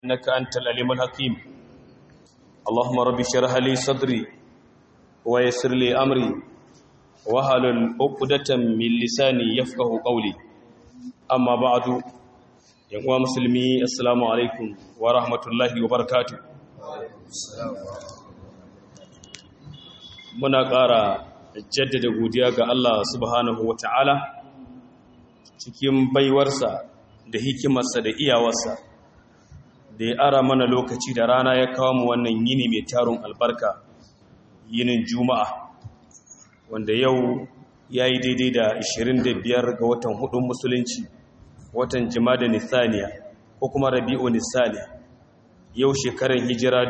إنك أنت العليم الحكيم اللهم رب اشرح لي صدري ويسر لي أمري واحلل عقدة من لساني يفقه قولي أما بعد يا مسلمي السلام عليكم ورحمة الله وبركاته muna ƙara jaddada godiya ga Allah subhanahu wa ta'ala cikin baiwarsa da hikimarsa da iyawarsa da ya ara mana lokaci da rana ya kawo mu wannan yini mai tarun albarka yinin juma'a wanda yau ya yi daidai da 25 ga watan hudun musulunci watan da nisaniya ko kuma rabi'u nisaniya yau shekarar hijira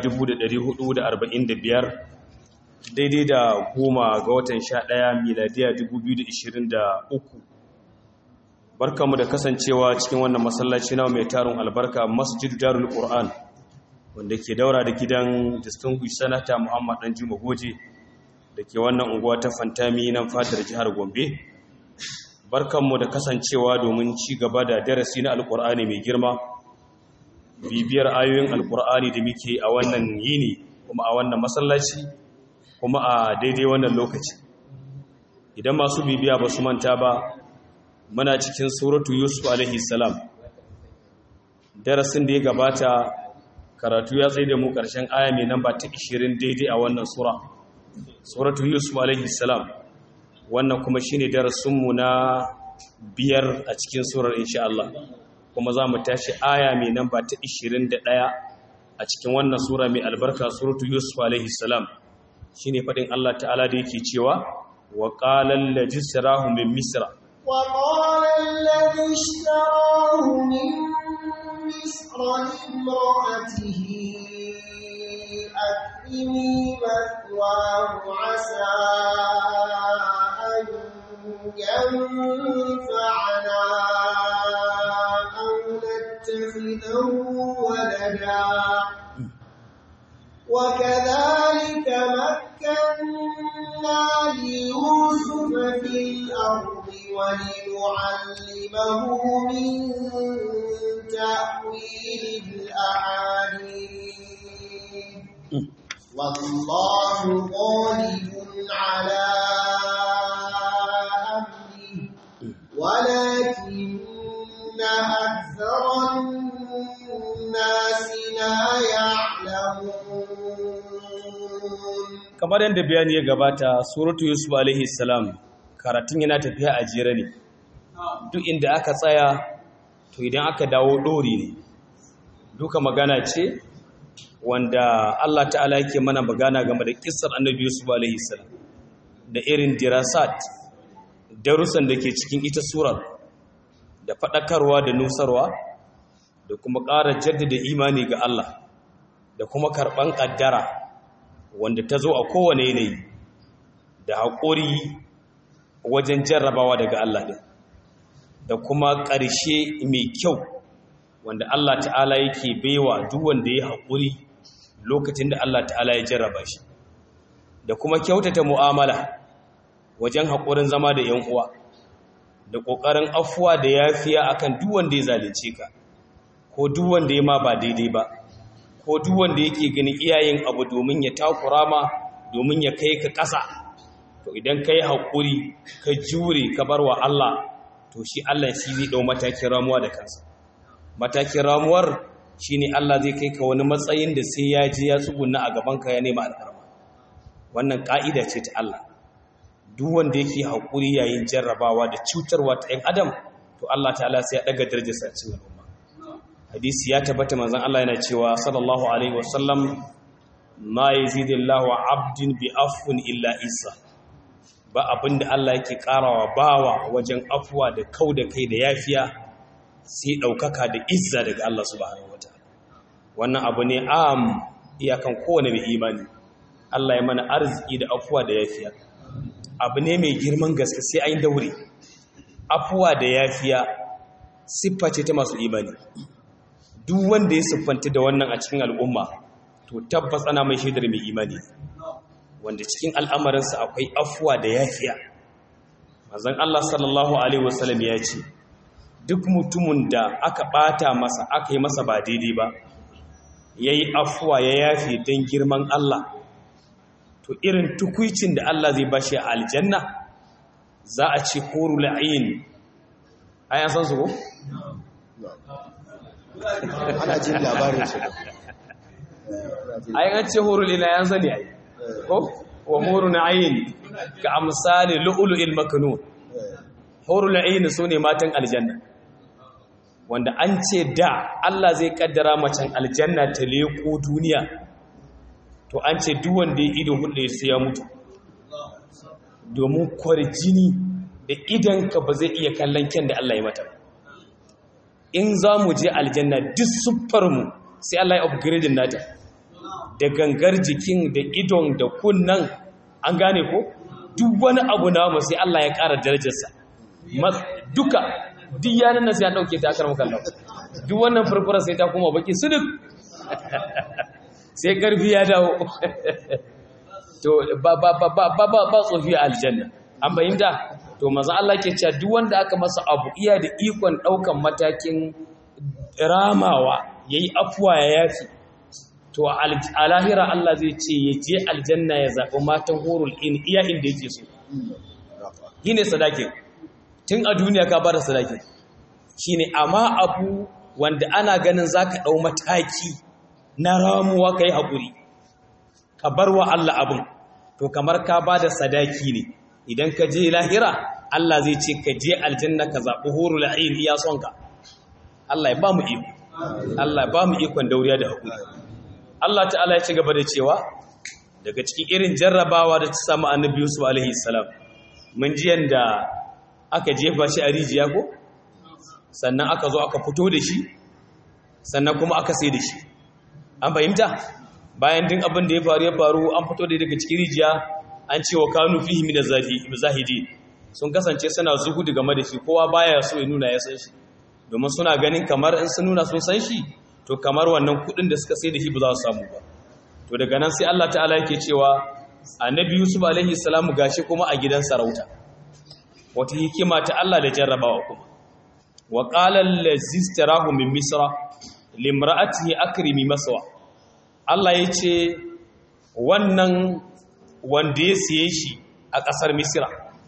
1445 daidai da goma ga watan 11 miladiya 2023 barkamu da kasancewa cikin wannan masallaci na mai tarin albarka masjid darul qur'an wanda ke daura da gidan distinguished senator muhammad dan juma goje da ke wannan unguwa ta fantami nan fadar jihar gombe barkanmu da kasancewa domin ci gaba da darasi na alqur'ani mai girma bibiyar ayoyin alqur'ani da muke a wannan yini kuma a wannan masallaci kuma a daidai wannan lokaci idan masu bibiya ba su manta ba muna cikin suratu yusuf alaihi salam darasin da ya gabata karatu ya tsaye da mu ƙarshen aya mai namba ta 20 daidai a wannan sura suratu yusuf alaihi salam wannan kuma shine darasinmu na biyar a cikin surar insha Allah kuma za mu tashi aya mai namba ta 21 a cikin wannan sura mai albarka suratu yusuf alaihi salam shine faɗin Allah ta'ala da yake cewa wa qala allazi sarahu min misra وقال الذي اشتراه من مصر لامرأته أكرمي مثواه عسى أن ينفعنا أو نتخذه ولدا وكذلك مكنا ليوسف في الأرض ولنعلمه من تأويل الأحاديث والله غالب على أمره ولكن أكثر الناس لا يعلمون kamar yadda bayani ya gabata suratu yusuf alaihi salam karatun yana tafiya a jere ne duk inda aka tsaya to idan aka dawo ɗori ne duka magana ce wanda Allah ta'ala yake mana magana game da kissar annabi yusuf alaihi salam da irin dirasat darussan da ke cikin ita surar da faɗakarwa da nusarwa da kuma ƙara jaddada imani ga Allah da kuma karɓan ƙaddara wanda ta zo a kowane yanayi da haƙuri wajen jarrabawa daga Allah ɗin da kuma ƙarshe mai kyau wanda Allah ta'ala yake baiwa duk wanda ya haƙuri lokacin da Allah ta'ala ya jarraba shi da kuma kyautata mu'amala wajen haƙurin zama da ‘yan uwa da ƙoƙarin afuwa da yafiya akan duk wanda ya zalunce ka ko duk wanda ya ma ba daidai ba ko duk wanda yake ganin iyayen abu domin ya takura ma domin ya kai ka ƙasa to idan ka yi haƙuri ka jure ka bar wa Allah to shi Allah shi zai ɗau matakin ramuwa da kansa matakin ramuwar shi ne Allah zai kai ka wani matsayin da sai ya je ya tsuguna a gabanka ya nema alfarma wannan ƙa'ida ce ta Allah duk wanda yake haƙuri yayin jarrabawa da cutarwa ta ‘yan adam to Allah ta'ala sai ya ɗaga darajarsa cikin al'umma hadisi ya tabbata manzon Allah yana cewa sallallahu alaihi wasallam ma yazidillahu abdin bi afwin illa isa ba abinda Allah yake karawa bawa wajen afuwa da kau da kai da yafiya sai daukaka da izza daga Allah subhanahu wataala wannan abu ne am iyakan kowane mai imani Allah ya mana arziki da afuwa da yafiya abu ne mai girman gaske sai ayin daure afuwa da yafiya siffa ce ta masu imani duk wanda ya siffanta da wannan a cikin al'umma to tabbas ana mai shaidar mai imani wanda cikin al'amarinsa akwai afuwa da yafiya manzon Allah sallallahu alaihi wasallam ya ce duk mutumin da aka bata masa aka yi masa ba daidai ba yayi afuwa ya yafe dan girman Allah to irin tukuicin da Allah zai bashi a aljanna za a ce hurul ain ayan san su ko ana jin labarin su ayan ce hurul ina yan sani ai ko wa hurul ain ka amsali lu'lu'il maknun hurul ain sune matan aljanna wanda an ce da Allah zai kaddara macen aljanna ta leko duniya to an ce duk wanda ya ido hudu sai ya mutu domin kwarjini da idanka ba zai iya kallon kyan da Allah ya mata in za mu je aljanna duk siffarmu sai Allah ya upgrading nata da gangar jikin da idon da kunnan an gane ko duk wani abu namu sai Allah ya ƙara darajarsa duka duk yanar nan sai an ɗauke ta akar makallon duk wannan furfura sai ta kuma baki su duk sai ƙarfi ya dawo to ba ba ba ba ba ba tsofi a aljanna an bayyanta to manzo Allah ke cewa duk wanda aka masa abu iya da ikon daukan matakin ramawa yayi afuwa ya yafi to a lahira Allah zai ce ya je aljanna ya zaɓi matan horul in iya inda yake so shine sadakin tun a duniya ka bada sadakin shine amma abu wanda ana ganin zaka dau mataki na ramuwa kai hakuri ka bar wa Allah abin to kamar ka ba da sadaki ne idan ka je lahira Allah zai ce ka je aljanna ka zaɓi horo la'ayin iya sonka Allah ya ba mu iko Allah ya ba mu ikon dauriya da hakuri Allah ta'ala ya ci gaba da cewa daga cikin irin jarrabawa da ta samu annabi Yusuf alaihi salam mun ji yanda aka jefa shi a rijiya ko sannan aka zo aka fito da shi sannan kuma aka sai da shi an fahimta bayan din abin da ya faru ya faru an fito da daga cikin rijiya an ce wa kanu fihi min zahidi sun kasance suna zuhudu game da shi kowa baya so ya nuna ya san shi domin suna ganin kamar in sun nuna sun san shi to kamar wannan kudin da suka sai da shi ba za su samu ba to daga nan sai Allah ta'ala yake cewa annabi Yusuf alaihi salamu gashi kuma a gidan sarauta wata hikima ta Allah da jarrabawa kuma wa qala allazi istarahu min misra limra'atihi akrimi maswa Allah ya ce wannan wanda ya siye shi a ƙasar misira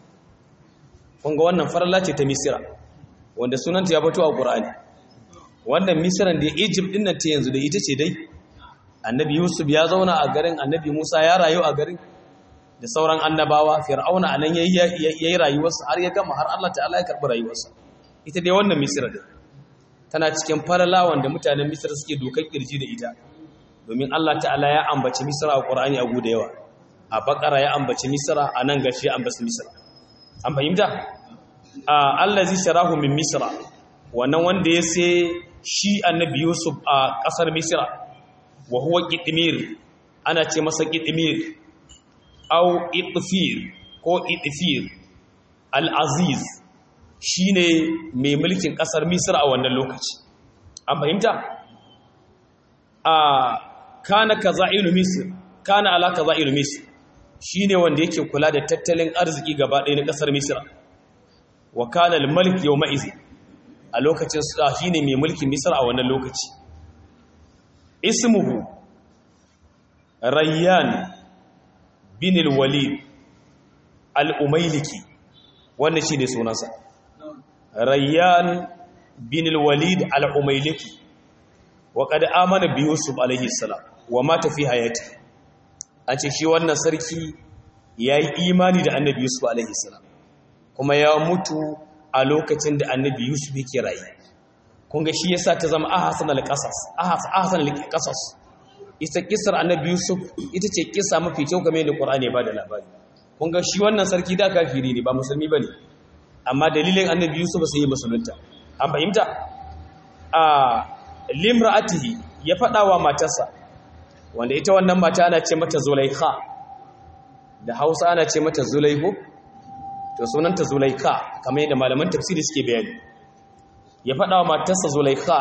kunga wannan farla ce ta misira wanda sunanta ya fito a ƙur'ani wannan misiran da egypt ɗin nan ta yanzu da ita ce dai annabi yusuf ya zauna a garin annabi musa ya rayu a garin da sauran annabawa fir'auna a nan ya yi rayuwarsa har ya gama har allah ta'ala ya karɓi rayuwarsa ita dai wannan misira dai tana cikin farala wanda mutanen misira suke dokar kirji da ita domin Allah ta'ala ya ambaci Misra a Qur'ani a guda yawa a Bakara ya ambaci Misra a nan gashi ya ambaci Misra an fahimta allazi sharahu min Misra wannan wanda ya sai shi annabi Yusuf a kasar Misra wa huwa qitmir ana ce masa qitmir au itfir ko itfir al-aziz shine mai mulkin kasar Misra a wannan lokaci an fahimta a kana kaza'ilu misr kana ala kaza'ilu misr shine wanda yake kula da tattalin arziki gaba ɗaya na ƙasar misra wa kana al-malik yawma izi a lokacin sa shine mai mulkin misra a wannan lokaci ismuhu rayyan bin al-walid al-umayliki wannan shine sunansa rayyan bin al-walid al-umayliki wa qad amana bi yusuf alaihi salam wa mata fi hayati an ce shi wannan sarki yayi imani da annabi yusuf alaihi salam kuma ya mutu a lokacin da annabi yusuf yake rayu kun ga shi yasa ta zama ahsan al-qasas ahsan al-qasas ita kisar annabi yusuf ita ce kisa mafi kyau game da qur'ani ba da labari kun ga shi wannan sarki da kafiri ne ba musulmi bane amma dalilin annabi yusuf sai ya musulunta an fahimta a limra'atihi ya faɗa wa matarsa wanda ita wannan mata ana ce mata zulaikha da hausa ana ce mata zulaihu to sunanta zulaikha kamar yadda malaman tafsiri suke bayani ya faɗa wa matarsa zulaikha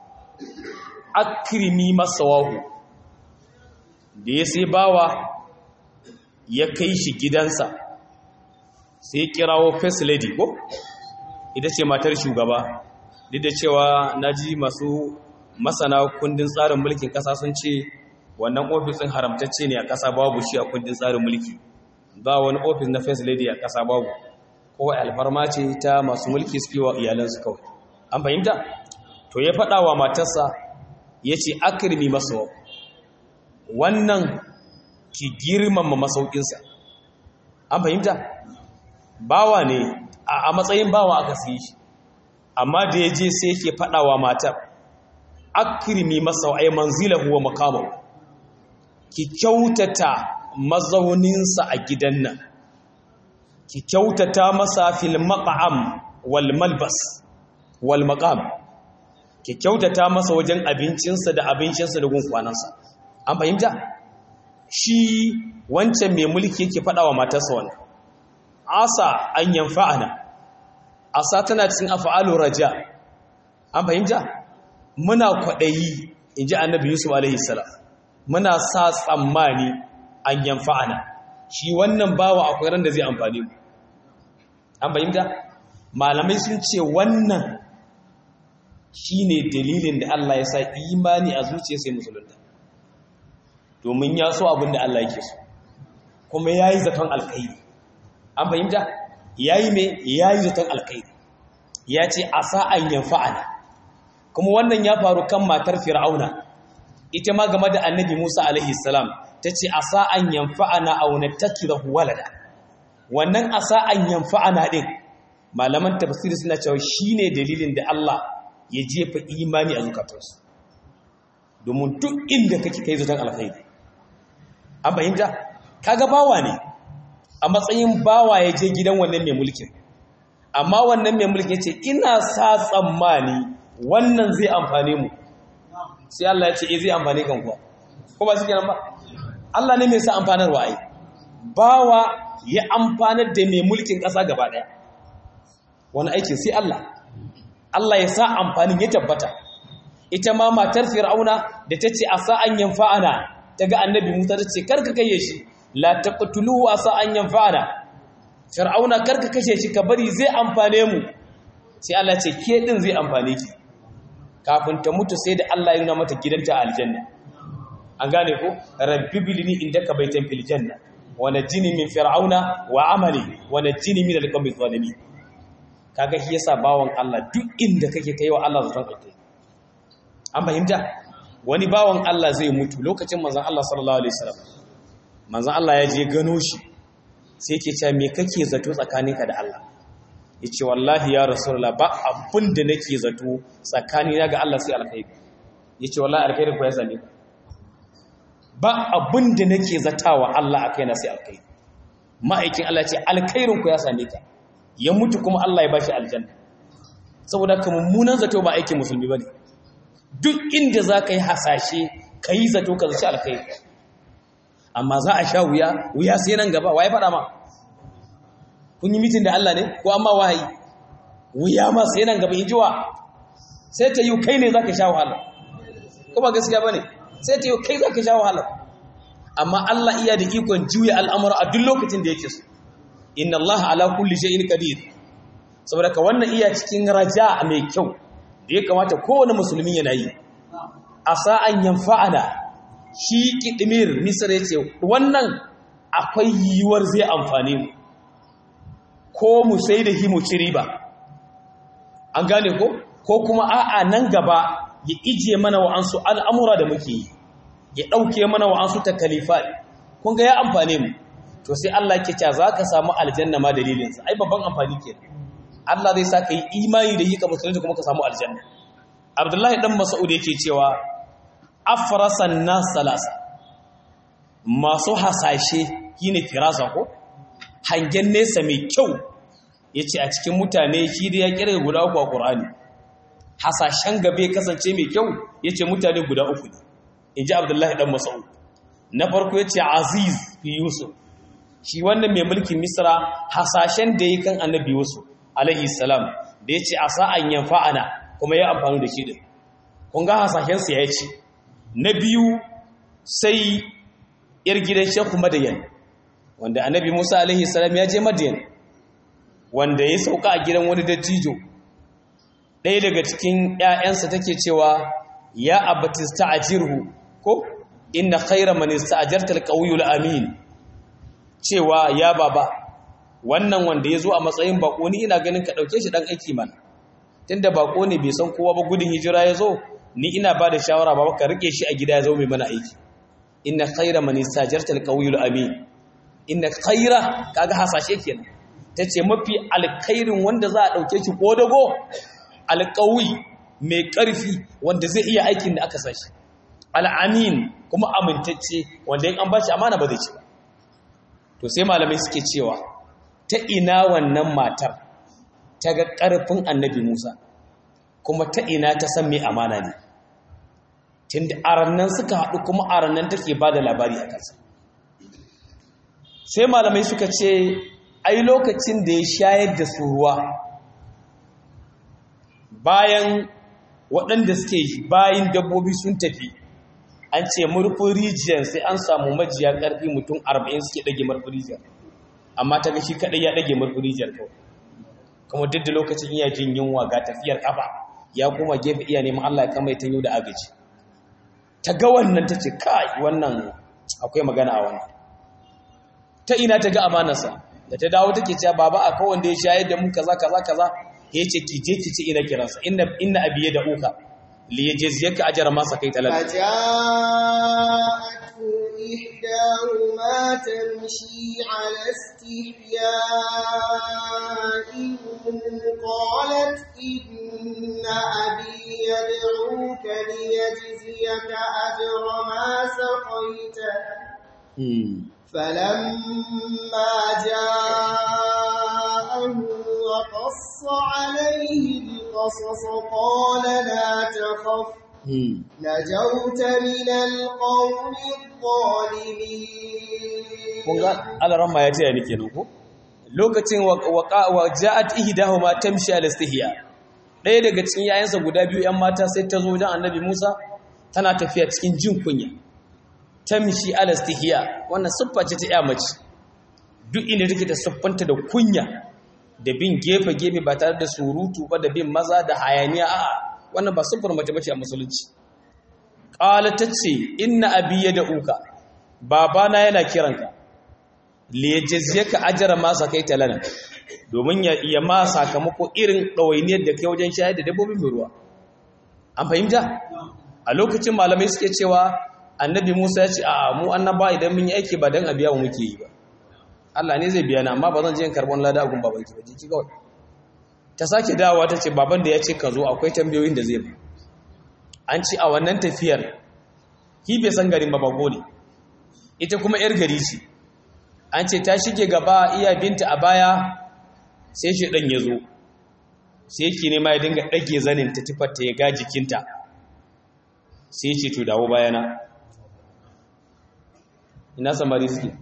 akrimi masawahu da ya sai bawa ya kai shi gidansa sai kirawo first lady ko ita ce matar shugaba duk da cewa na ji masu masana kundin tsarin mulkin ƙasa sun ce wannan ofisin haramtacce ne a ƙasa babu shi a kundin tsarin mulki ba wani ofis na first lady a ƙasa babu kawai alfarma ce ta masu mulki su wa iyalansu kawai an fahimta to ya faɗa wa matarsa ya ce akirmi masu wannan ki girmama masaukinsa an fahimta bawa ne a matsayin bawa aka siye shi amma da ya je sai yake faɗa wa matar akirmi masa ai manzilahu wa maqamahu ki kyautata mazauninsa a gidan nan ki kyautata masa fil maqam wal malbas wal maqam ki kyautata masa wajen abincinsa da abincinsa da gun kwanansa an fahimta shi wancan mai mulki yake faɗa wa matarsa wannan asa an yanfa'ana asa tana cikin af'alu raja an fahimta muna kwaɗayi inji annabi yusuf alaihi salam muna sa tsammani an yanfa'ana shi wannan bawa akwai ran da zai amfani mu an fahimta malamai sun ce wannan shine dalilin da Allah ya sa imani a zuciya sai musulunta domin ya so abin da Allah yake so kuma yayi zaton alkhairi an fahimta yayi me yayi zaton alkhairi ya ce asa an yanfa'ana kuma wannan ya faru kan matar fir'auna ita ma game da annabi Musa alaihi salam tace asa an yanfa'ana aw nattakidahu walada wannan asa an yanfa'ana din malaman tafsiri suna cewa shine dalilin da Allah ya jefa imani a zukatansu domin duk inda kake kai zaton alkhairi an fahimta kaga bawa ne a matsayin bawa ya je gidan wannan mai mulkin amma wannan mai mulkin ya ce ina sa tsammani wannan zai amfane mu sai Allah ya ce eh zai amfane kan kuwa ko ba shi kenan ba Allah ne mai sa amfanarwa ai bawa ya amfanar da mai mulkin ƙasa gaba ɗaya wani aikin sai Allah Allah ya sa amfanin ya tabbata ita ma matar fir'auna da ta ce a sa'an yanfa'ana ta ga annabi musa ta ce karka kashe shi la taqtuluhu a sa'an yanfa'ana fir'auna karka kashe shi ka bari zai amfane mu sai Allah ce ke din zai amfane ki kafin ta mutu sai da Allah ya nuna mata gidanta a aljanna an gane ko rabbi bilini indaka baitan fil janna wa najini min fir'auna wa amali wa najini min al-qawmi zalimin kaga shi yasa bawan Allah duk inda kake kai wa Allah zaton alkai an fahimta wani bawan Allah zai mutu lokacin manzon Allah sallallahu alaihi wasallam manzon Allah ya je gano shi sai yake cewa me kake zato tsakaninka da Allah yace wallahi ya rasulullah ba abin da nake zato tsakanina ga Allah sai alkhairi yace wallahi alkhairin ku ya same ka ba abin da nake zatawa Allah akai na sai alkhairi ma'aikin Allah ce alkhairin ku ya same ka ya mutu kuma Allah ya bashi aljanna saboda ka mummunan zato ba aikin musulmi bane duk inda za ka yi hasashe ka yi zato ka zaci alkhairi amma za a sha wuya wuya sai nan gaba waye faɗa ma kun yi mitin da Allah ne ko amma wahayi wuya ma sai nan gaba in jiwa sai ta yi kai ne za ka sha wahala ko ba gaskiya ba ne sai ta yi kai za ka sha wahala amma Allah iya da ikon juya al'amura a duk lokacin da yake so inna Allah ala kulli shay'in qadir saboda ka wannan iya cikin raja mai kyau da ya kamata kowane musulmi yana yi asa an yanfa'ana shi kidimir misra yace wannan akwai yiwuwar zai amfane mu ko mu sai da himu ci riba an gane ko ko kuma a'a nan gaba ya ije mana wa'ansu al'amura da muke yi ya ɗauke mana wa'ansu takalifa kun ga ya amfane mu to sai Allah ke cewa za ka samu aljanna ma dalilinsa ai babban amfani ke Allah zai sa ka yi imani da yi ka musulunci kuma ka samu aljanna Abdullahi dan Mas'ud yake cewa afrasan nas salasa masu hasashe shine firasa ko hangen nesa mai kyau yace a cikin mutane shi da ya kire guda uku a Qur'ani hasashen gabe kasance mai kyau yace mutane guda uku ne inji Abdullahi dan Mas'ud na farko yace Aziz fi Yusuf shi wannan mai mulkin Misra hasashen da yake kan Annabi Yusuf alaihi salam da yace asa an yanfa'ana kuma ya amfani da shi din kun ga hasashen sa yace na biyu sai yar gidan Sheikh Madayan wanda Annabi Musa alaihi salam ya je Madayan wanda ya sauka a gidan wani dattijo ɗaya daga cikin ‘ya'yansa take cewa ya abati sta'jirhu ko inna khayra man ista'jarta al-qawiyyu amin cewa ya baba wannan wanda ya zo a matsayin bako ni ina ganin ka ɗauke shi ɗan aiki mana tunda bako ne bai san kowa ba gudun hijira ya zo ni ina ba da shawara ba ka rike shi a gida ya zo mai mana aiki inna khaira man istajarta alqawiyul amin inna khaira kaga hasashe kenan tace mafi alkhairin wanda za a dauke shi ko dago alqawi mai karfi wanda zai iya aikin da aka sashi al'amin kuma amintacce wanda in an bashi amana ba zai ci ba to sai malamai suke cewa ta ina wannan matar ta ga ƙarfin annabi Musa kuma ta ina ta san mai amana ne tunda arannan suka haɗu kuma arannan take ba da labari a kansa sai malamai suka ce ai lokacin da ya shayar da su ruwa bayan waɗanda suke bayan dabbobi sun tafi an ce murfin rijiyar sai an samu majiya ƙarfi mutum arba'in suke ɗage murfin rijiyar amma ta ga shi kaɗai ya ɗage murfin rijiyar kawai kuma duk da lokacin iya jin yunwa ga tafiyar ƙafa ya kuma gefe iya neman Allah ya kama ya tanyo da agaji ta ga wannan ta ce kai wannan akwai magana a wannan ta ina ta ga amanarsa da ta dawo take cewa baba akwai wanda ya shayar da mu kaza kaza kaza ya ce ki je ki ce ina kiransa inna inna abiye da uka li yajziyaka ajra ma sakaita lana فجاءته إحداهما تمشي على استحياء قالت إن أبي يدعوك ليجزيك أجر ما سقيت فلما جاءه وقص عليه القصص قال لا تخف نجوت من القوم الظالمين kun ga alaran ma ya taya ni kenan ko lokacin wa ja'at ihdahuma tamshi al istihya ɗaya daga cikin yayansa guda biyu yan mata sai ta zo wajen annabi Musa tana tafiya cikin jin kunya tamshi al istihya wannan siffa ce ta iya mace duk inda take ta siffanta da kunya da bin gefe gefe ba tare da surutu ba da bin maza da hayaniya a'a wannan ba siffar mace bace a musulunci qala tace inna abi yad'uka babana yana kiranka liyajziyaka ajra ma sakaita lana domin ya iya ma sakamako irin dawainiyar da kai wajen shayar da dabbobin mai ruwa an fahimta a lokacin malamai suke cewa annabi Musa ya ce a mu annaba idan mun yi aiki ba dan abiya mu muke yi ba Allah ne zai biya na amma ba zan je in karbon lada gun babanki ba jiki kawai ta sake dawowa ta ce baban da ya ce ka zo akwai tambayoyin da zai ba an ci a wannan tafiyar ki bai san garin babago ne ita kuma yar gari ce an ce ta shige gaba iya binta a baya sai shi ɗan ya zo sai yake nema ya dinga ɗage zanin ta tufarta ya ga jikinta sai ce to dawo bayana ina samari suke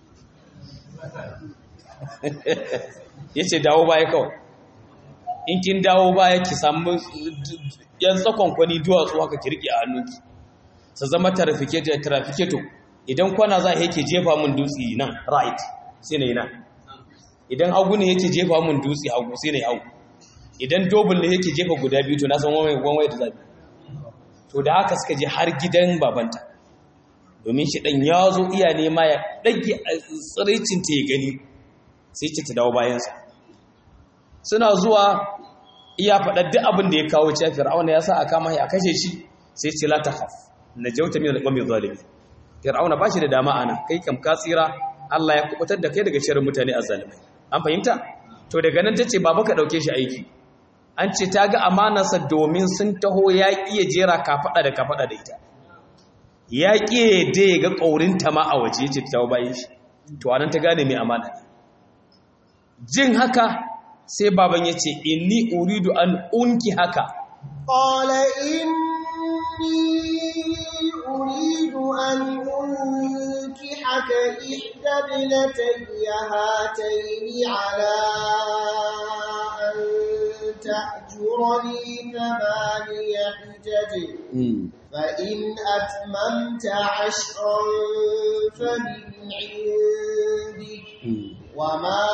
ya ce dawo baya kawai in kin dawo baya ki samu yan tsakon kwani duwatsu haka ki riƙe a hannunki su zama trafiketo idan kwana za a yake jefa mun dutse nan right sai na yi nan idan hagu ne yake jefa mun dutse hagu sai na yi hagu idan dobin ne yake jefa guda biyu to na san wani da zabi to da haka suka je har gidan babanta domin shi ɗan ya zo iya nema ya ɗage tsiraicinta ya gani sai ce ta dawo bayansa suna zuwa iya faɗa duk abin da ya kawo cewa fir'auna ya sa a kama a kashe shi sai ce la takhaf najauta min al-qawmi zalimi fir'auna ba shi da dama ana kai kam ka tsira Allah ya kubutar da kai daga sharrin mutane azzalimai an fahimta to daga nan tace baba ka dauke shi aiki an ce ta ga amanarsa domin sun taho ya iya jera kafada da kafada da ita ya ƙi da ya ga ƙaurinta ma a waje ce ta bayan shi to anan ta gane mai amana ne jin haka sai baban ya ce inni uridu an unki haka qala inni uridu an unki haka ihda binatayya hataini ala an ta'jurani thamaniya hijaj فإن أتممت عشرا فمن عندك وما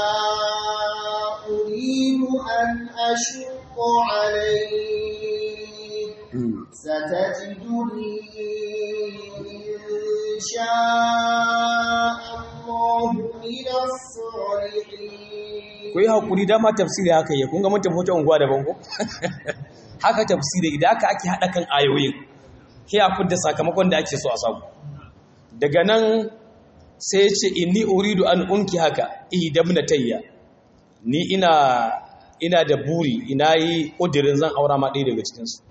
أريد أن أشق عليك ستجدني إن شاء الله من الصالحين ku yi haƙuri dama tafsiri haka yi kun ga mun tafi wata unguwa daban ko haka tafsiri idan aka ake haɗa kan ayoyin sai a fidda sakamakon da ake so a samu daga nan sai ya ce inni uridu an unki haka ihdabna tayya ni ina ina da buri ina yi ƙudirin zan aura ma ɗaya daga cikinsu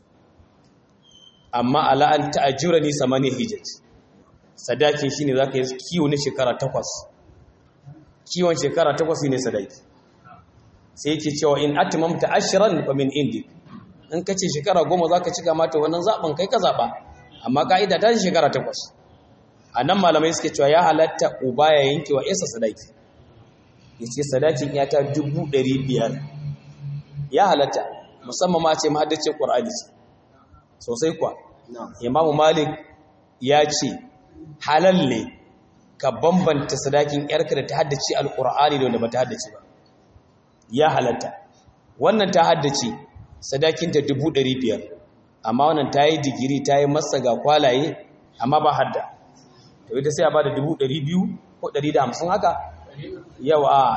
amma ala an ta'ajjura ni samani hijaj sadakin shine zaka yi kiwo na shekara takwas kiwon shekara takwas ne sadaki sai yake cewa in atmamta ashran fa min indi in kace shekara goma zaka cika mata wannan zaben kai ka zaba amma kaida ta shekara takwas anan malamai suke cewa ya halatta uba ya yanke wa isa sadaki yace sadakin ya ta 500 ya halatta musamman ma ce mahaddace qur'ani ce sosai kuwa imamu malik ya ce halal ne ka bambanta sadakin yarka da ta haddace alkur'ani da wanda ba ta haddace ba ya halatta wannan ta haddace sadakin ta biyar, amma wannan ta yi digiri ta yi masa ga kwalaye amma ba hadda to ita sai a ba da biyu ko hamsin haka yau a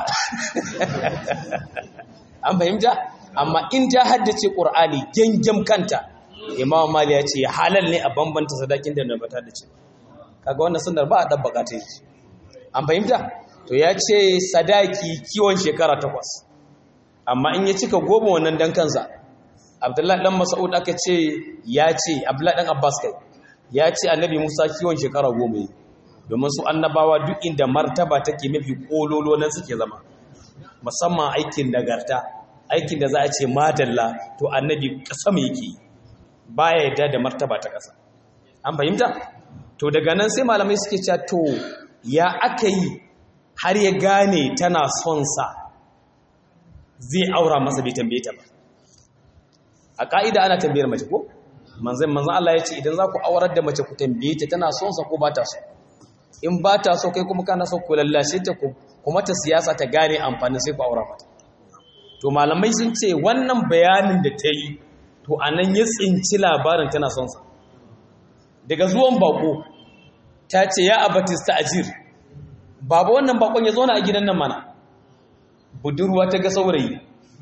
an fahimta amma in ta haddace ƙur'ani gyangyam kanta imam mali ya ce halal ne a bambanta sadakin da ba ta haddace kaga wannan sunnar ba a dabbaka ta yi an fahimta to ya ce sadaki kiwon shekara takwas amma in ya cika goma wannan dan kansa abdullahi dan mas'ud aka ce ya ce abdullahi dan abbas kai ya ce annabi musa kiwon shekara goma yi domin su annabawa duk inda martaba take mafi kololo nan suke zama musamman aikin nagarta aikin da za a ce madalla to annabi kasam yake baya yadda da martaba ta kasa an fahimta to daga nan sai malamai suke cewa to ya aka yi har ya gane tana son sa zai aura masa bai tambaye ta ba a ka'ida ana tambayar mace ko manzan manzan Allah ya ce idan za ku aurar da mace ku tambaye ta tana son sa ko ba ta so in ba ta so kai kuma kana so ku lallashe ta ku kuma ta siyasa ta gane amfanin sai ku aura mata to malamai sun ce wannan bayanin da ta yi to anan ya tsinci labarin tana son sa daga zuwan bako ta ce ya abatista ajir baba wannan bakon ya zauna a gidan nan mana budurwa ta ga saurayi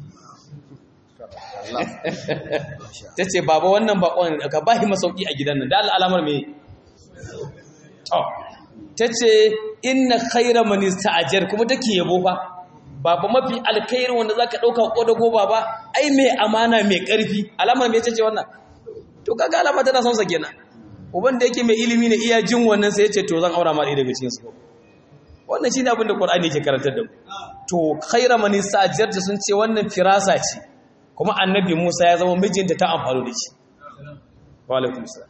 ta ce baba wannan bakon ka ba shi masauki a gidan nan da al'alamar me ta ce inna khaira man ista'jar kuma take yabo fa baba mafi alkhairin wanda zaka dauka kodago baba ai mai amana mai karfi alamar me ce wannan to kaga alama tana son sa kenan uban da yake mai ilimi ne iya jin wannan sai ya ce to zan aura ma ɗaya daga cikin su wannan shine abin da Qur'ani yake karantar da mu to khaira man ista'jarta sun ce wannan firasa ce kuma annabi Musa ya zama mijinta ta amfani da shi wa alaikum salam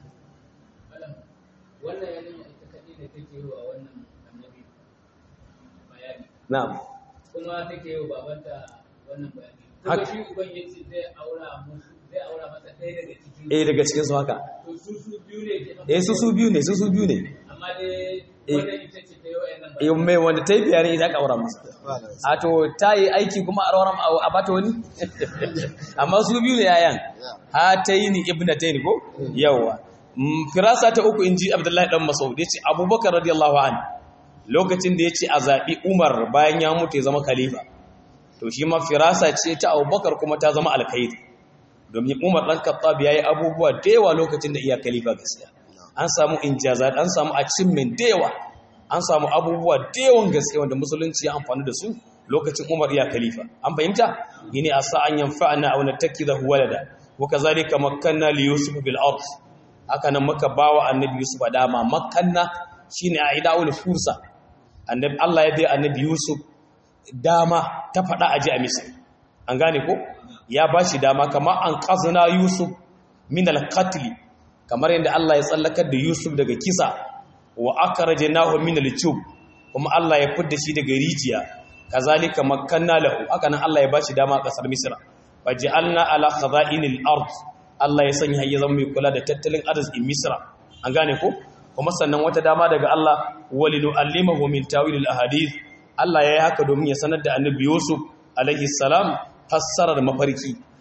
wannan yanayin ita kaɗai da take yi wa wannan annabi bayani na'am kuma take yi wa babanta wannan bayani Hak- kuma shi uban ya ce zai aura musu zai aura masa ɗaya daga cikin eh daga cikin su haka to su su biyu ne ke eh su su biyu ne su su biyu ne amma dai Eh. wannan ita ce ta yi wa yannan eh mai wanda ta yi bayani ita ka aura masa a to ta yi aiki kuma a rawar a bata wani amma su biyu ne yayan ha ta yi ni ibna ta yi ni ko yawa Mm, firasa ta uku in ji abdullahi dan masaud ya ce abubakar radiyallahu an lokacin da ya ce a zaɓi umar bayan ya mutu ya zama khalifa to shi ma firasa ce ta abubakar kuma ta zama alkhairi domin umar ɗan kattab ya yi abubuwa da yawa lokacin da iya khalifa gaskiya an samu injazat an samu achievement da yawa an samu abubuwa da yawan gaske wanda musulunci ya amfani da su lokacin umar iya khalifa an fahimta yini asa an yanfa'ana aw nattakidahu walada wa kazalika makkanna li yusuf bil ard haka nan muka bawa annabi yusuf dama makkanna shine aidaul fursa annabi Allah ya bai annabi yusuf dama ta fada aji a misr an gane ko ya bashi dama kamar an qazna yusuf min al qatl kamar yadda Allah ya tsallakar da yusuf daga kisa wa akrajnahu min al chub kuma Allah ya fidda shi daga rijiya kazalika makkanna lahu haka nan Allah ya bashi dama a kasar misra waj'alna ala khaza'inil ard Allah ya sanya ya zama mai kula da tattalin arzikin misra an gane ko kuma sannan wata dama daga Allah walinu allimahu min tawilil ahadith Allah ya yi haka domin ya sanar da annabi Yusuf alaihi salam fassarar mafarki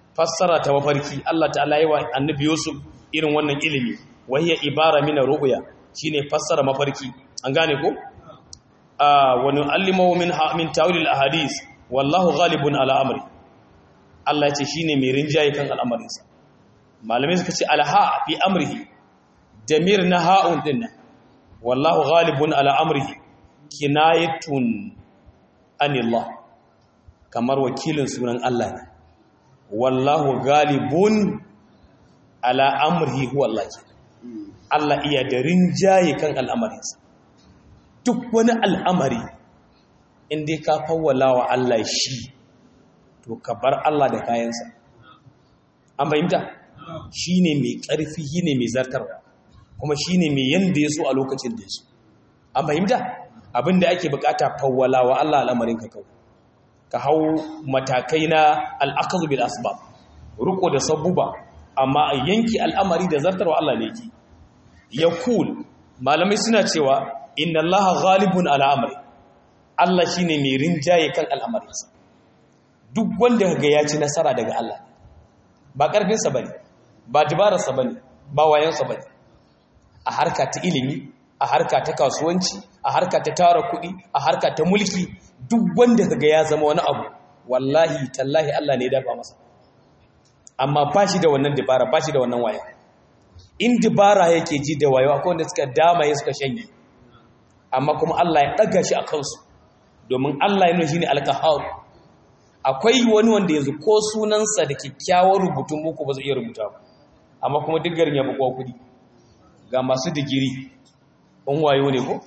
fassara ta mafarki Allah ta'ala yi wa annabi Yusuf irin wannan ilimi wahiya ibara min ru'ya shine fassara mafarki an gane ko wa nu'allimu min min tawil al-ahadith wallahu ghalibun ala amri Allah ya ce shine mai rinjaye kan al'amarinsa malamai suka ce alha fi amrihi damir na ha'un din wallahu ghalibun ala amrihi kinayatun anillah kamar wakilin sunan Allah ne wallahu ghalibun ala amrihi huwa Allah ke Allah iya da rinjaye kan al'amarinsa duk wani al'amari inda ka fawwala wa Allah shi to ka bar Allah da kayansa an fahimta shi ne mai ƙarfi shi ne mai zartarwa kuma shi ne mai yanda ya so a lokacin da ya so an fahimta abinda ake bukata fawwala wa Allah al'amarin ka kawo ka hau matakai na al'akazu bil asbab riko da sabuba amma a yanki al'amari da zartarwa Allah ne ke ya kul malamai suna cewa inna Allah ghalibun al'amari Allah shi ne mai rinjaye kan al'amarinsa duk wanda ga ya ci nasara daga Allah ba ƙarfinsa ba ne ba dabararsa ba ne ba wayansa ba ne a harka ta ilimi a harka ta kasuwanci a harka ta tara kuɗi a harka ta mulki duk wanda ga ya zama wani abu wallahi tallahi Allah ne ya dafa masa amma ba shi da wannan dabara ba shi da wannan waya in dabara yake ji da wayo akwai wanda suka damaye suka shanye amma kuma Allah ya ɗaga shi a kansu domin Allah ya nuna shi ne alkahar akwai wani wanda yanzu ko sunansa da kyakkyawar rubutun muku ba zai iya rubuta ba amma kuma duk garin ya bukwa kudi ga masu digiri in wayo ne ko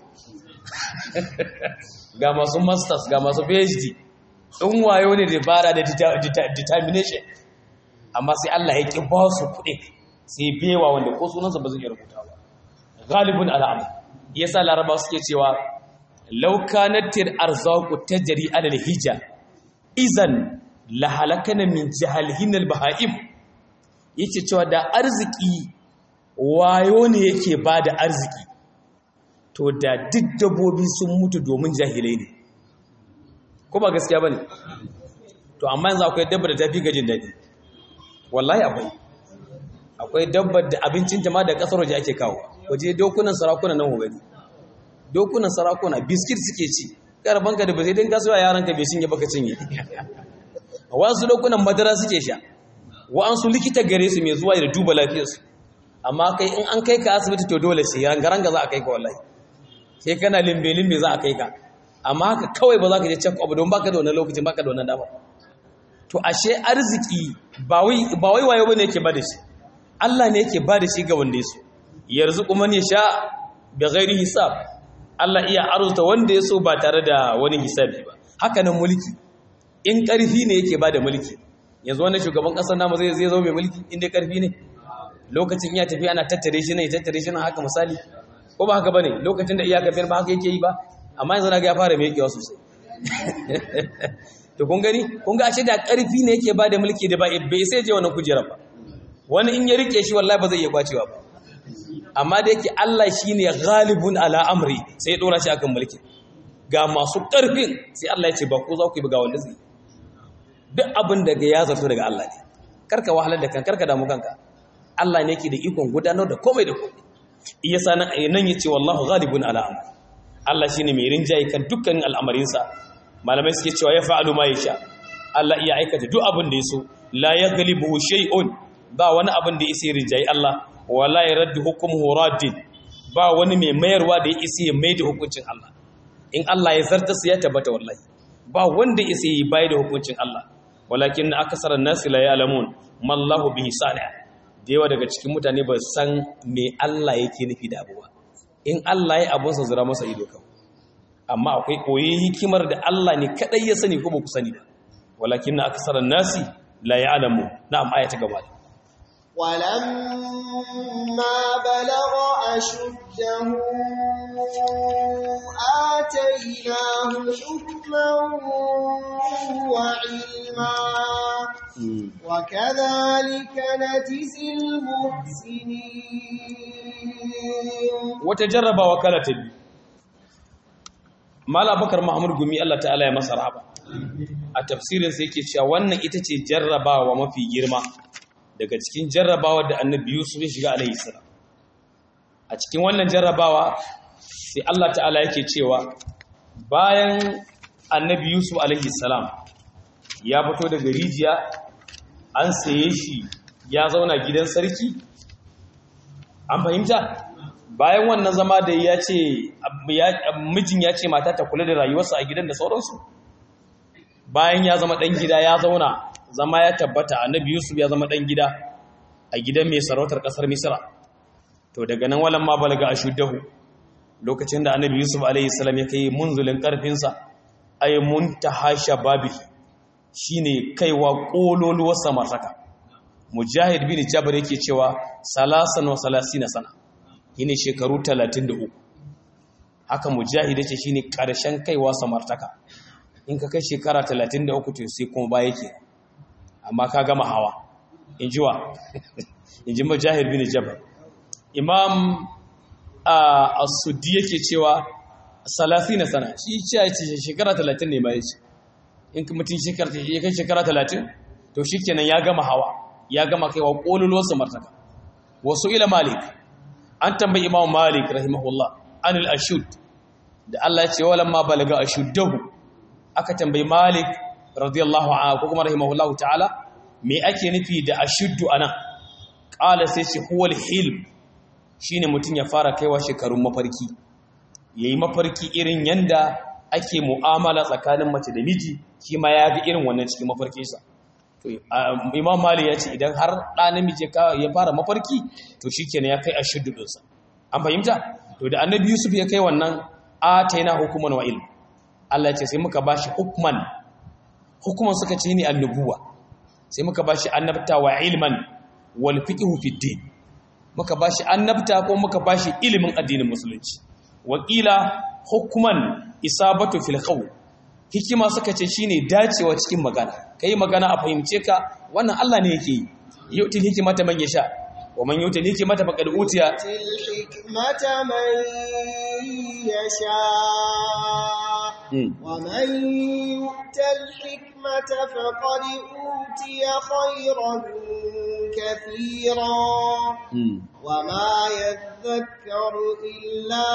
ga masu masters ga masu phd in wayo ne da bara da determination amma sai Allah ya ki ba su kuɗi sai bewa wanda ko sunansa ba zai iya rubuta ba galibin al'amur yasa laraba suke cewa laukanatir arzaku tajri alal hija izan lahalakana min jahalhinal baha'im yake cewa da arziki wayo ne yake ba da arziki to da duk dabbobi sun mutu domin jahilai ne ko ba gaskiya ba ne to amma yanzu akwai dabbar da ta fi gajin daɗi wallahi akwai akwai dabbar da abincin jama da ƙasar waje ake kawo waje dokunan sarakuna nan gani dokunan sarakuna biskit suke ci karbanka da ba zai dinka suwa yaranka bai cinye baka cinye wasu dokunan madara suke sha wa'ansu likita gare su mai zuwa da duba lafiyarsu amma kai in an kai ka asibiti to dole sai rangaranga za a kai ka wallahi sai kana limbe-limbe za a kai ka amma haka kawai ba za ka je check up don baka da wannan lokacin baka da wannan dama to ashe arziki ba wai wayo bane yake bada shi Allah ne yake bada shi ga wanda yaso yarzuqu man yasha bi ghairi hisab Allah iya arzuta wanda yaso ba tare da wani hisabi ba haka nan mulki in karfi ne yake bada mulki yanzu wannan shugaban kasar namu zai zai zo mai mulki in dai karfi ne lokacin iya tafi ana tattare shi ne tattare shi na haka misali ko ba haka bane lokacin da iyaka biyar ba haka yake yi ba amma yanzu na ga ya fara mai yakewa sosai to kun gani kun ga ashe da karfi ne yake bada mulki da ba bai sai je wannan kujerar ba wani in ya rike shi wallahi ba zai iya kwacewa ba amma da yake Allah shine ghalibun ala amri sai ya dora shi akan mulki ga masu karfin sai Allah ya ce ba ku za ku yi ga wanda zai duk abin da ga ya zato daga Allah ne karka wahalar da kan karka damu kanka Allah ne yake da ikon gudanar da komai da komai iya sanan nan yace wallahu ghalibun ala amri Allah shine mai rinjaye kan dukkanin al'amarinsa malamai suke cewa ya fa'alu ma yasha Allah iya aikata duk abin da yaso la yaghlibu shay'un ba wani abin da yake rinjaye Allah wala yaraddu hukmuhu raddin ba wani mai mayarwa da yake ya mai da hukuncin Allah in Allah ya zarta su ya tabbata wallahi ba wanda yake yi bai da hukuncin Allah walakin akasaran nasi la ya'lamun mallahu bihi salih da yawa daga cikin mutane ba san me Allah yake nufi da abuwa in Allah ya abunsa zira masa ido kawai amma akwai koyi hikimar da Allah ne kadai ya sani ko ba ku sani ba walakin aksaran nasi la ya'lamu na'am aya ta gaba ولما بلغ أشده آتيناه حكما وعلما وكذلك نجزي المحسنين وتجرب وكالة مال بكر محمود gumi Allah ta'ala ya masa rahaba a tafsirin sai yake cewa wannan ita ce jarrabawa mafi girma daga cikin jarrabawa da annabi Yusuf ya shiga alaihi salam a cikin wannan jarrabawa sai Allah ta'ala yake cewa bayan annabi Yusuf alaihi salam ya fito daga rijiya an saye shi ya zauna gidan sarki an fahimta bayan wannan zama da ya ce mijin ya ce mata ta kula da rayuwarsa a gidan da sauransu bayan ya zama ɗan gida ya zauna zama ya tabbata annabi yusuf ya zama ɗan gida a gidan mai sarautar ƙasar misira to daga nan walan ma balaga a shuddahu lokacin da annabi yusuf alaihi salam ya kai munzulin ƙarfinsa ay muntaha shababihi shine kaiwa ƙololuwar samartaka mujahid bin jabir yake cewa salasan wa salasina sana yine shekaru 33 haka mujahid yace shine karshen kaiwa samartaka in ka kai shekara 33 to sai kuma ba yake amma ka gama hawa injiwa inji mujahid bin jabir imam as-suddi yake cewa salasina sana shi ce shekara 30 ne ma yace in mutum shekara ya kai shekara 30 to shikenan ya gama hawa ya gama kaiwa kololuwar samartaka wasu ila malik an tambayi imam malik rahimahullah anil ashud da Allah ya ce wala ma balaga ashuddahu aka tambayi malik radiyallahu anhu ko kuma rahimahullah ta'ala me ake nufi da ashuddu anan qala sai ce huwal hilm shine mutun ya fara kaiwa shekarun mafarki yayi mafarki irin yanda ake mu'amala tsakanin mace da miji shi ma ya ga irin wannan cikin mafarkinsa imam mali ya ce idan har ɗa namiji ya fara mafarki to shi kenan ya kai a shiddudinsa an fahimta to da annabi yusuf ya kai wannan a ta yana hukuman wa ilm allah ya ce sai muka ba shi hukman hukuman suka ce ni annubuwa sai muka ba shi annabta wa ilman wal fiqhu fi din muka ba shi annabta ko muka ba shi ilimin addinin musulunci wakila hukman isabatu fil qawl hikima suka ce shine dacewa cikin magana kai magana a fahimce ka wannan Allah ne yake yi yutil hikmata man yasha wa man yutil hikmata faqad utiya til hikmata man yasha wa man yutil hikmata faqad utiya khayran kathira wa ma yadhakkaru illa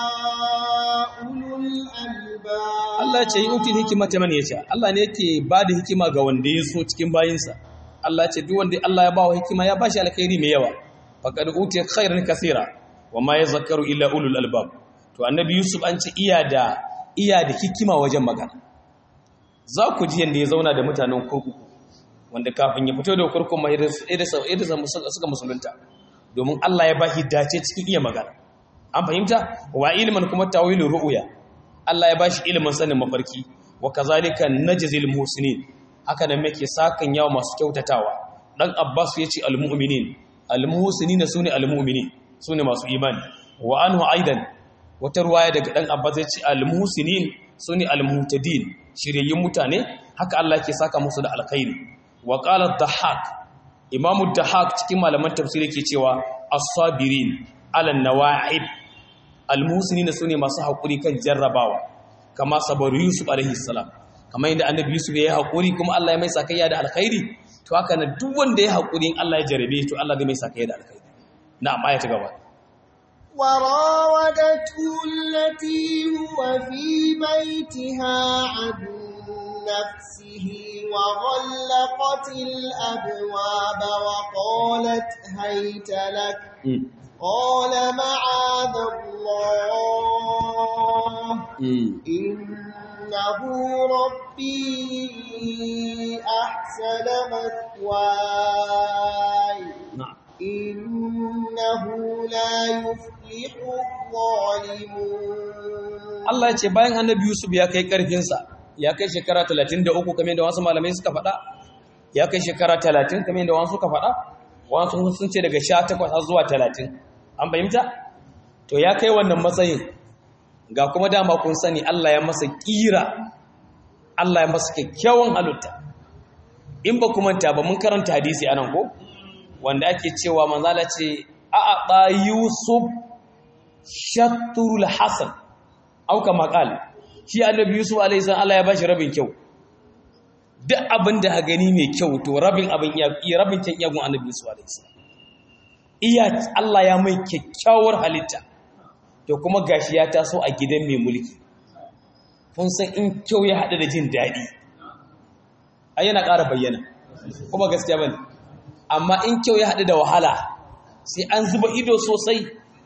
ulul albab Allah ce yutil hikmata man yasha Allah ne yake bada hikima ga wanda ya so cikin bayinsa Allah ce duk wanda Allah ya bawa hikima ya bashi alkhairi mai yawa faqad utiya khairan kaseera wa ma yazakkaru illa ulul albab to annabi Yusuf an ce iya da iya da hikima wajen magana za ku ji yanda ya zauna da mutanen kurkuku wanda kafin ya fito da kurkun mai da suka musulunta domin Allah ya bashi dace cikin iya magana an fahimta wa ilman kuma tawilin ru'uya Allah ya bashi ilimin sanin mafarki wa kazalika najzil muhsinin haka nan muke sakan yawa masu kyautatawa dan Abbas yace almu'minin almuhsinin sune almu'minin sune masu imani wa anhu aidan wata ruwaya daga dan Abbas yace almuhsinin sune almuhtadin shiryayyun mutane haka Allah yake saka musu da alkhairi wa qala ad-dahhak imamu ad-dahhak cikin malaman tafsiri yake cewa as-sabirin ala nawa'ib almusini su ne masu haƙuri kan jarrabawa kama sabar yusuf alaihi salam kama yadda annabi yusuf ya yi haƙuri kuma allah ya mai sakayya da alkhairi to haka na duk wanda ya haƙuri in allah ya jarabe to allah zai mai sakayya da alkhairi na amma ya ta gaba وراودته التي هو في بيتها عن نفسه وغلقت الأبواب وقالت هيت لك قال معاذ الله إنه ربي أحسن مثواي إنه لا يفلح الظالمون Allah ce bayan annabi Yusuf ya kai ƙarfinsa ya kai shekara 33 kamar da wasu malamai suka faɗa ya kai shekara 30 kamar da wasu suka faɗa wasu sun ce daga 18 har zuwa 30 an fahimta to ya kai wannan matsayin ga kuma dama kun sani Allah ya masa kira Allah ya masa kyakkyawan halitta in ba ku manta ba mun karanta hadisi anan ko wanda ake cewa manzala ce a a yusuf shatrul hasan au kama qal shi annabi yusuf alaihi salam Allah ya bashi rabin kyau duk abin da ha gani mai kyau to rabin abin iya rabin kyan iyagun annabi Yusuf alaihi salam iya Allah ya mai kyakkyawar halitta to kuma gashi ya taso a gidan mai mulki kun san in kyau ya haɗu da jin daɗi ai yana ƙara bayyana kuma gaskiya bane amma in kyau ya haɗu da wahala sai an zuba ido sosai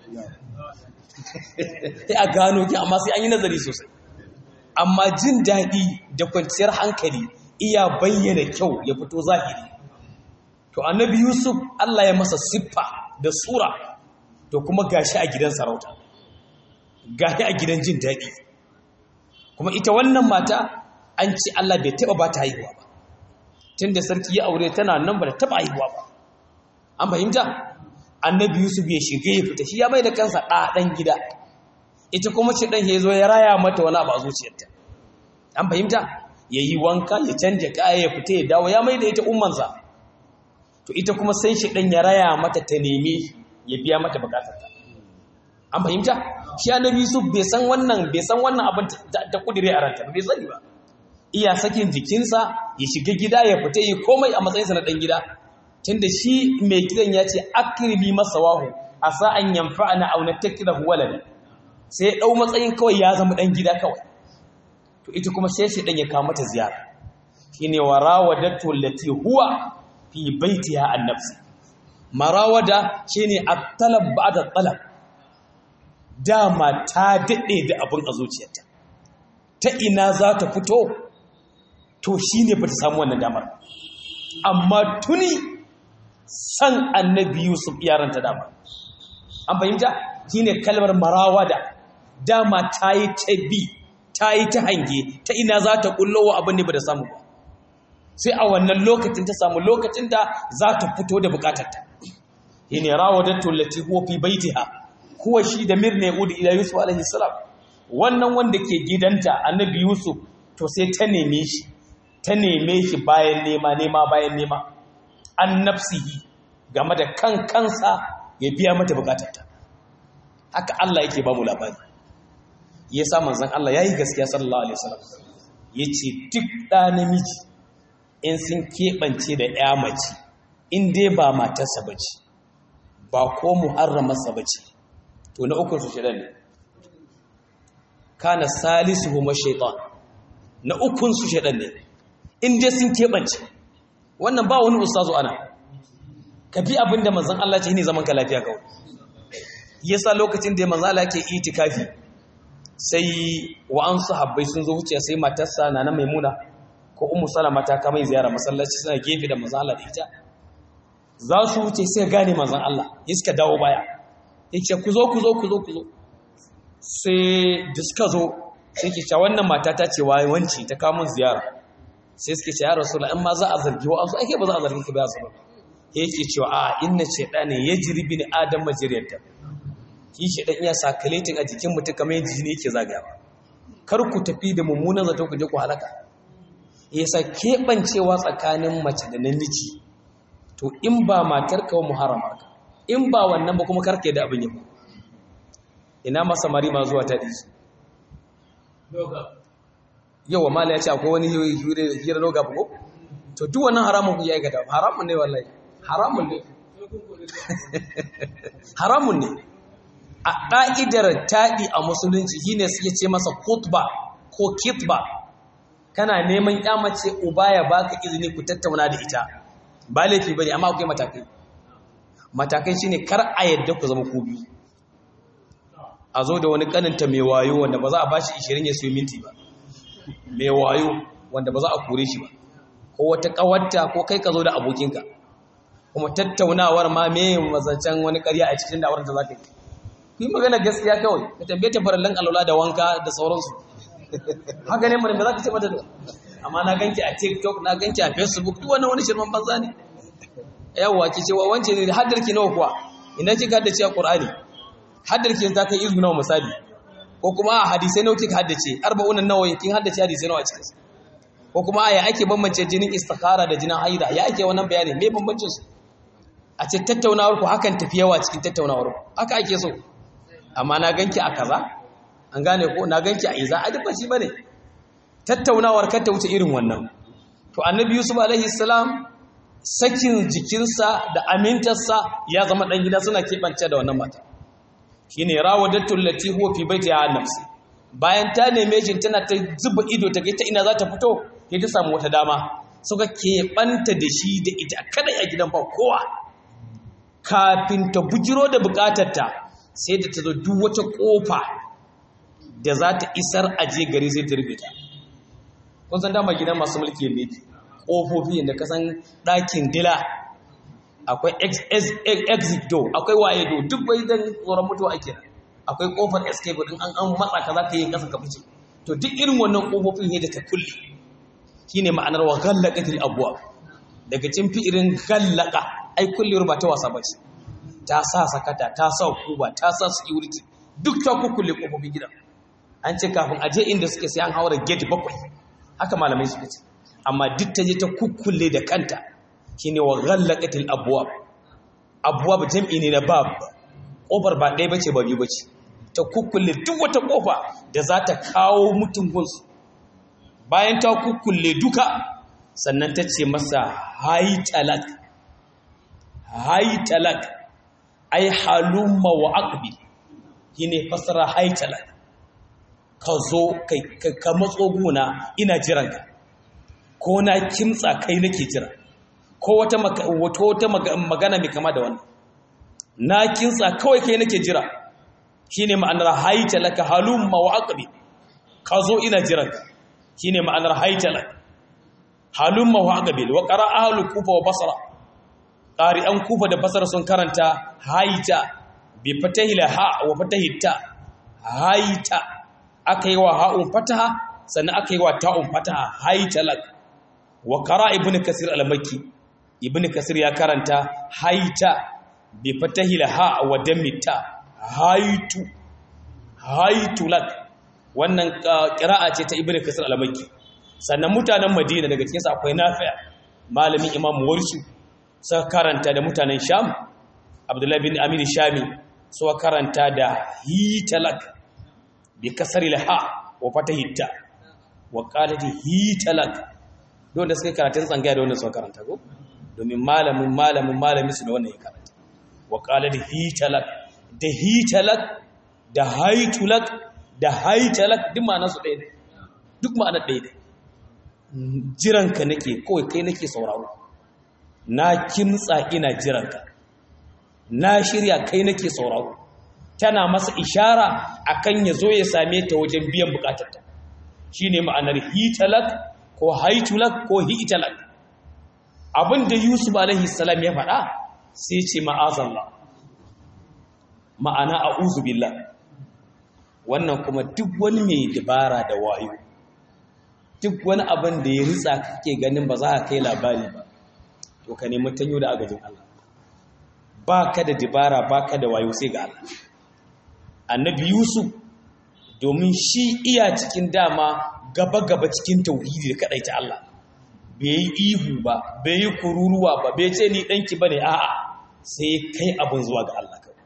sai a gano ki amma sai an yi nazari sosai amma jin daɗi da kwanciyar hankali iya bayyana kyau ya fito zahiri to annabi yusuf Allah ya masa siffa da sura to kuma gashi a gidan sarauta gashi a gidan jin daɗi kuma ita wannan mata an ce Allah bai taɓa ba ta haihuwa ba tun da sarki ya aure tana nan ba da taɓa haihuwa ba an fahimta annabi yusuf ya shiga ya fita shi ya mai da kansa ɗan gida ita kuma ce ɗan ya zo ya raya mata wani abu a zuciyarta an fahimta ya yi wanka ya canja kaya ya fita ya dawo ya mai da ita ummansa to ita kuma sai shi ɗan ya raya mata ta neme ya biya mata bukatarta an fahimta shi annabi yusuf bai san wannan bai san wannan abin ta kudire a ranta bai sani ba iya sakin jikinsa ya shiga gida ya fita yi komai a matsayinsa na ɗan gida tunda shi mai gidan ya ce akribi masa wahu a sa'an yamfa'ana aw nattakidahu walada sai ya dau matsayin kawai ya zama ɗan gida kawai to ita kuma sai shi ɗan ya kawo mata ziyara shine warawadatu allati huwa fi baitiha an nafsi marawada shine at-talab ba'da talab dama ta daɗe da abin a zuciyarta ta ina za ta fito to shi ne ba ta samu wannan damar amma tuni san annabi yusuf yaranta damar an fahimta shi ne kalmar marawada dama ta yi ta bi ta yi ta hange ta ina za ta wa abin ne ba da samu ba sai a wannan lokacin ta samu lokacin da za ta fito da bukatarta shi ne rawadattu lati huwa fi baitiha kuwa shi da mirne udi ila yusuf alaihi salam wannan wanda ke gidanta annabi yusuf to sai ta neme shi ta neme shi bayan nema nema bayan nema an nafsihi game da kan kansa ya biya mata bukatarta haka Allah yake ba mu labari yasa manzon Allah yayi gaskiya sallallahu alaihi wasallam yace duk da namiji in sun keɓance da ya mace in dai ba matarsa bace ba ko muharramarsa bace to na ukun su shaidan ne kana salisu huma shaitan na ukun su shaidan ne in dai sun keɓance wannan ba wani ustazu ana ka bi abin da manzon Allah ce ne zaman ka lafiya kawai yasa lokacin da manzon Allah ke itikafi sai wa'ansu habbai sun zo wuce sai matarsa na nan maimuna ko ummu salama ta kama ziyara masallaci suna gefe da manzon Allah da ita za su wuce sai gane manzon Allah ya suka dawo baya yake ku zo ku zo ku zo ku zo sai da suka zo sai ke cewa wannan mata ta ce waye wanci ta kawo mun ziyara sai suke ce ya rasulullah in ma za a zargi wa azu ake ba za a zargi ka ba su yake cewa a inna shaytani yajri bin adam majriyata ki shaytan iya sakaletin a jikin mutum kamar yadda jini yake zagayawa kar ku tafi da mummunan zato ku je ku halaka yasa keɓancewa tsakanin mace da namiji to in ba matar ka wa muharrama ka in ba wannan ba kuma karke da abin yabo ina ma samari ma zuwa ta ɗiji yawa mala ya ce akwai wani hira loga ko to duk wannan haramun ku ya aikata haramun ne wallahi haramun ne haramun ne a ƙa'idar taɗi a musulunci shine suke ce masa khutba ko kitba kana neman mace uba ya baka izini ku tattauna da ita ba laifi bane amma akwai matakai matakai shine kar a yadda ku zama ku biyu a zo da wani kaninta mai wayo wanda ba za a bashi 20 ya siyo minti ba mai wayo wanda ba za a kore shi ba ko wata kawarta ko kai ka zo da abokinka kuma tattaunawar ma me mazancen wani ƙarya a cikin da'awar da za ka yi yi magana gaskiya kawai ka tambaye ta farallan alwala da wanka da sauransu haka ne mana da za ka ce mata da amma na ganki a tiktok na ganki a facebook duk wannan wani shirman banza ne yawwa ki ce wa wance ne haddar ki nawa kuwa idan kika haddace a qur'ani haddar ki ta kai izu nawa misali ko kuma a hadisai nawa kika haddace arba'un nawa kin haddace hadisai nawa a cikin ko kuma ya ake bambance jinin istikhara da jinin haida ya ake wannan bayani me bambancin su a ce tattaunawar ku hakan tafi yawa cikin tattaunawar ku haka ake so amma na ganki a kaza an gane ko na ganki a iza a duk ba shi bane tattaunawar kar ta wuce irin wannan to annabi yusuf alaihi salam sakin jikinsa da amintarsa ya zama ɗan gida suna keɓance da wannan mata shine rawadattu allati huwa fi baitiha an nafsi bayan ta neme shi tana ta zuba ido ta ta ina za ta fito sai ta samu wata dama suka keɓanta da shi da ita kadai a gidan ba kowa kafin ta bujiro da bukatarta sai da ta zo duk wata kofa da za ta isar aje gari sai ta rufe ta kun san dama gidan masu mulki ne ƙofofi da kasan ɗakin dila akwai exit door akwai waye door duk bai dan tsoron mutuwa ake nan akwai ƙofar escape din an an matsa ka za ka yi ƙasa ka fice to duk irin wannan ƙofofin ne da ta kulle shine ma'anar wa ghallaqatil abwab daga cin fi'irin ghallaqa ai kullewar ba ta wasa bace ta sa sakata ta sa kuba ta sa security duk ta kukkulle ƙofofin gidan an ce kafin aje inda suke sai an haura gate bakwai haka malamai suka ce amma duk ta je ta kukkulle da kanta shine wa ghallaqatil abwab abwab jam'i ne na bab kofar ba ɗaya bace ba biyu bace ta kukkulle duk wata kofa da za ta kawo mutum gunsu bayan ta kukkulle duka sannan ta ce masa hay talak hay talak ai halumma wa aqbil shine fasara hay talak ka zo ka matso guna ina jiranka ko na kimtsa kai nake jira ko wata wata magana mai kama da wannan na kimtsa kawai kai nake jira shine ma'anar haita laka halumma wa aqbi ka zo ina jiranka shine ma'anar haita laka halumma wa aqbi wa qara ahlu kufa wa basra qari'an kufa da basra sun karanta haita bi fatahil ha wa fatahit ta haita aka yi wa ha'un fataha sannan aka yi wa ta'un fataha haitalak wa kara ibn kasir al-makki ibn kasir ya karanta haita bi fatahi ha wa damita haitu haitulak wannan qira'a ce ta ibn kasir al-makki sannan mutanen madina daga cikin sa akwai nafi' malamin imam warsu suka karanta da mutanen sham abdullahi bin amir shami suka karanta da hitalak bi kasar ha wa fatahi ta wa qalati hitalak don da suka karatun tsangaya da wannan suka karanta ko domin malamin malamin malamin su da wannan ya karanta wa qalati hitalak da hitalak da haitulak da haitalak duk ma'anar su ɗaya ne duk ma'anar ɗaya ne jiranka nake kawai kai nake sauraro na kimtsa ina jiranka na shirya kai nake sauraro tana masa ishara akan ya zo ya same ta wajen biyan bukatarta shine ma'anar hitalak ko haitulak ko hitalak abinda yusuf alaihi salam ya faɗa sai ce ma'azallah ma'ana a'udhu billah wannan kuma duk wani mai dabara da wayo duk wani abin da ya ritsa kake ganin ba za ka kai labari ba to ka nemi tanyo da agajin Allah ba ka da dabara ba ka da wayo sai ga Allah annabi yusuf domin shi iya cikin dama gaba-gaba cikin tauhidi da kaɗaita Allah bai yi ihu ba bai yi kururuwa ba bai ce ni ɗanki ba ne a'a sai kai abin zuwa ga Allah kawai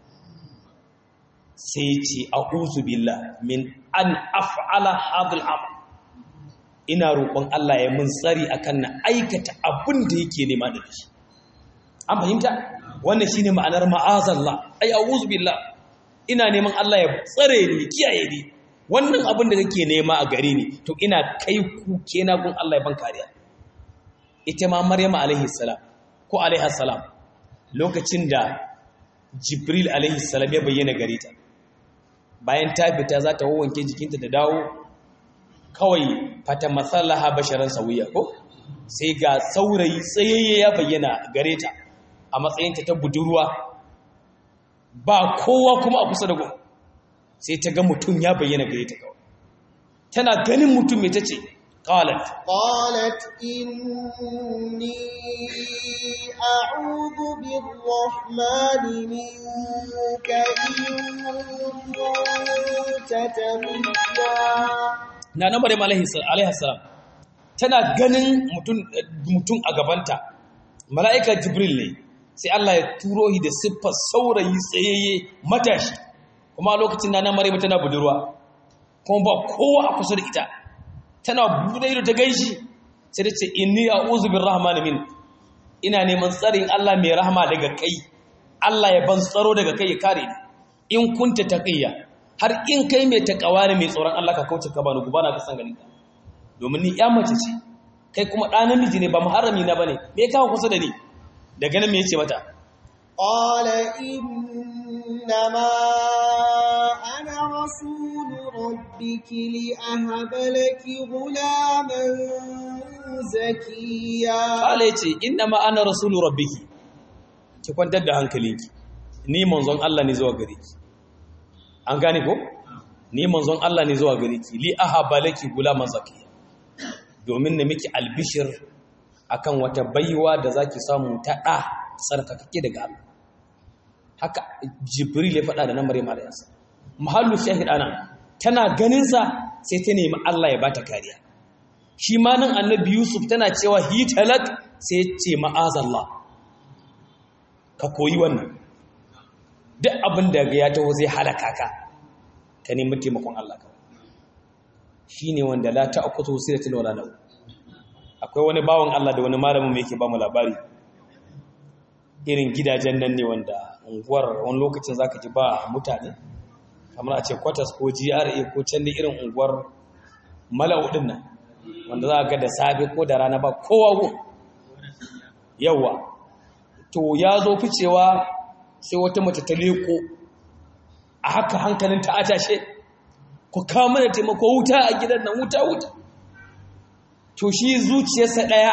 sai ce a billah min an af'ala hadul amal ina roƙon Allah ya mun tsari akan na aikata abin da yake nema da shi an fahimta wannan shine ma'anar ma'azallah ai a'udhu billah ina neman Allah ya tsare ni kiyaye ni wannan abin da kake nema a gare ni to ina kai kuke na gun Allah ya ban kariya ita ma Maryam alaihi salam ko alaihi salam lokacin da Jibril alaihi salam ya bayyana gare ta bayan ta fita za ta wanke jikinta da dawo kawai fata masallaha basharan sawiya ko sai ga saurayi tsayayye ya bayyana gare ta a matsayinta ta budurwa ba kowa kuma a kusa da gun sai ta ga mutum ya bayyana gare ta kawai tana ganin mutum mai ta ce qalat قالت إني أعوذ بالرحمن منك إن كنت تقيا na na maryam alaihi salam tana ganin mutum mutum a gabanta mala'ika jibril ne sai Allah ya turo shi da siffar saurayi tsayayye matashi kuma a lokacin na na maryam tana budurwa kuma ba kowa a kusa da ita tana buɗe ido ta gaishi sai ta ce inni a'udhu birrahmani min ina neman tsarin Allah mai rahama daga kai Allah ya ban tsaro daga kai ya kare ni in kunta taqiyya har in kai mai takawa ne mai tsoron Allah ka kauce ka bani gubana ka san ganin ka domin ni ya mace ce kai kuma ɗa namiji ne ba muharrami na bane me ya kawo kusa da ni daga nan me yace mata قال إنما أنا رسول ربك لأهب لك غلاما زكيا Kala ya ce, Inna ma ana rasulu rabbiki, ki kwantar da hankalinki, ni manzon Allah ne zuwa gare ki. An gane ko? Ni manzon Allah ne zuwa gare ki, li aha balaki gulaman zakiya. Domin na miki albishir akan wata baiwa da zaki samu ta ɗa tsarkakake daga Allah. Haka Jibril ya faɗa da nan Maryam alayhi Mahallu shahid ana tana ganinsa sai ta nemi Allah ya bata kariya. shi ma nan annabi yusuf tana cewa hitalak sai ce ma'azallah ka koyi wannan duk abin da ya taho zai halaka ka ka nemi taimakon Allah ka shi ne wanda la ta akutu sai da tilwala lau akwai wani bawan Allah da wani malamin mai yake ba mu labari irin gidajen nan ne wanda unguwar wani lokacin zaka ji ba mutane kamar a ce quarters ko GRA ko can ne irin unguwar mala'u din nan wanda za a ga da safe ko da rana ba kowa gun yawa to ya zo ficewa sai wata mace ta leko a haka hankalin ta atashe ku kawo mana taimako wuta a gidan nan wuta wuta to shi zuciyarsa ɗaya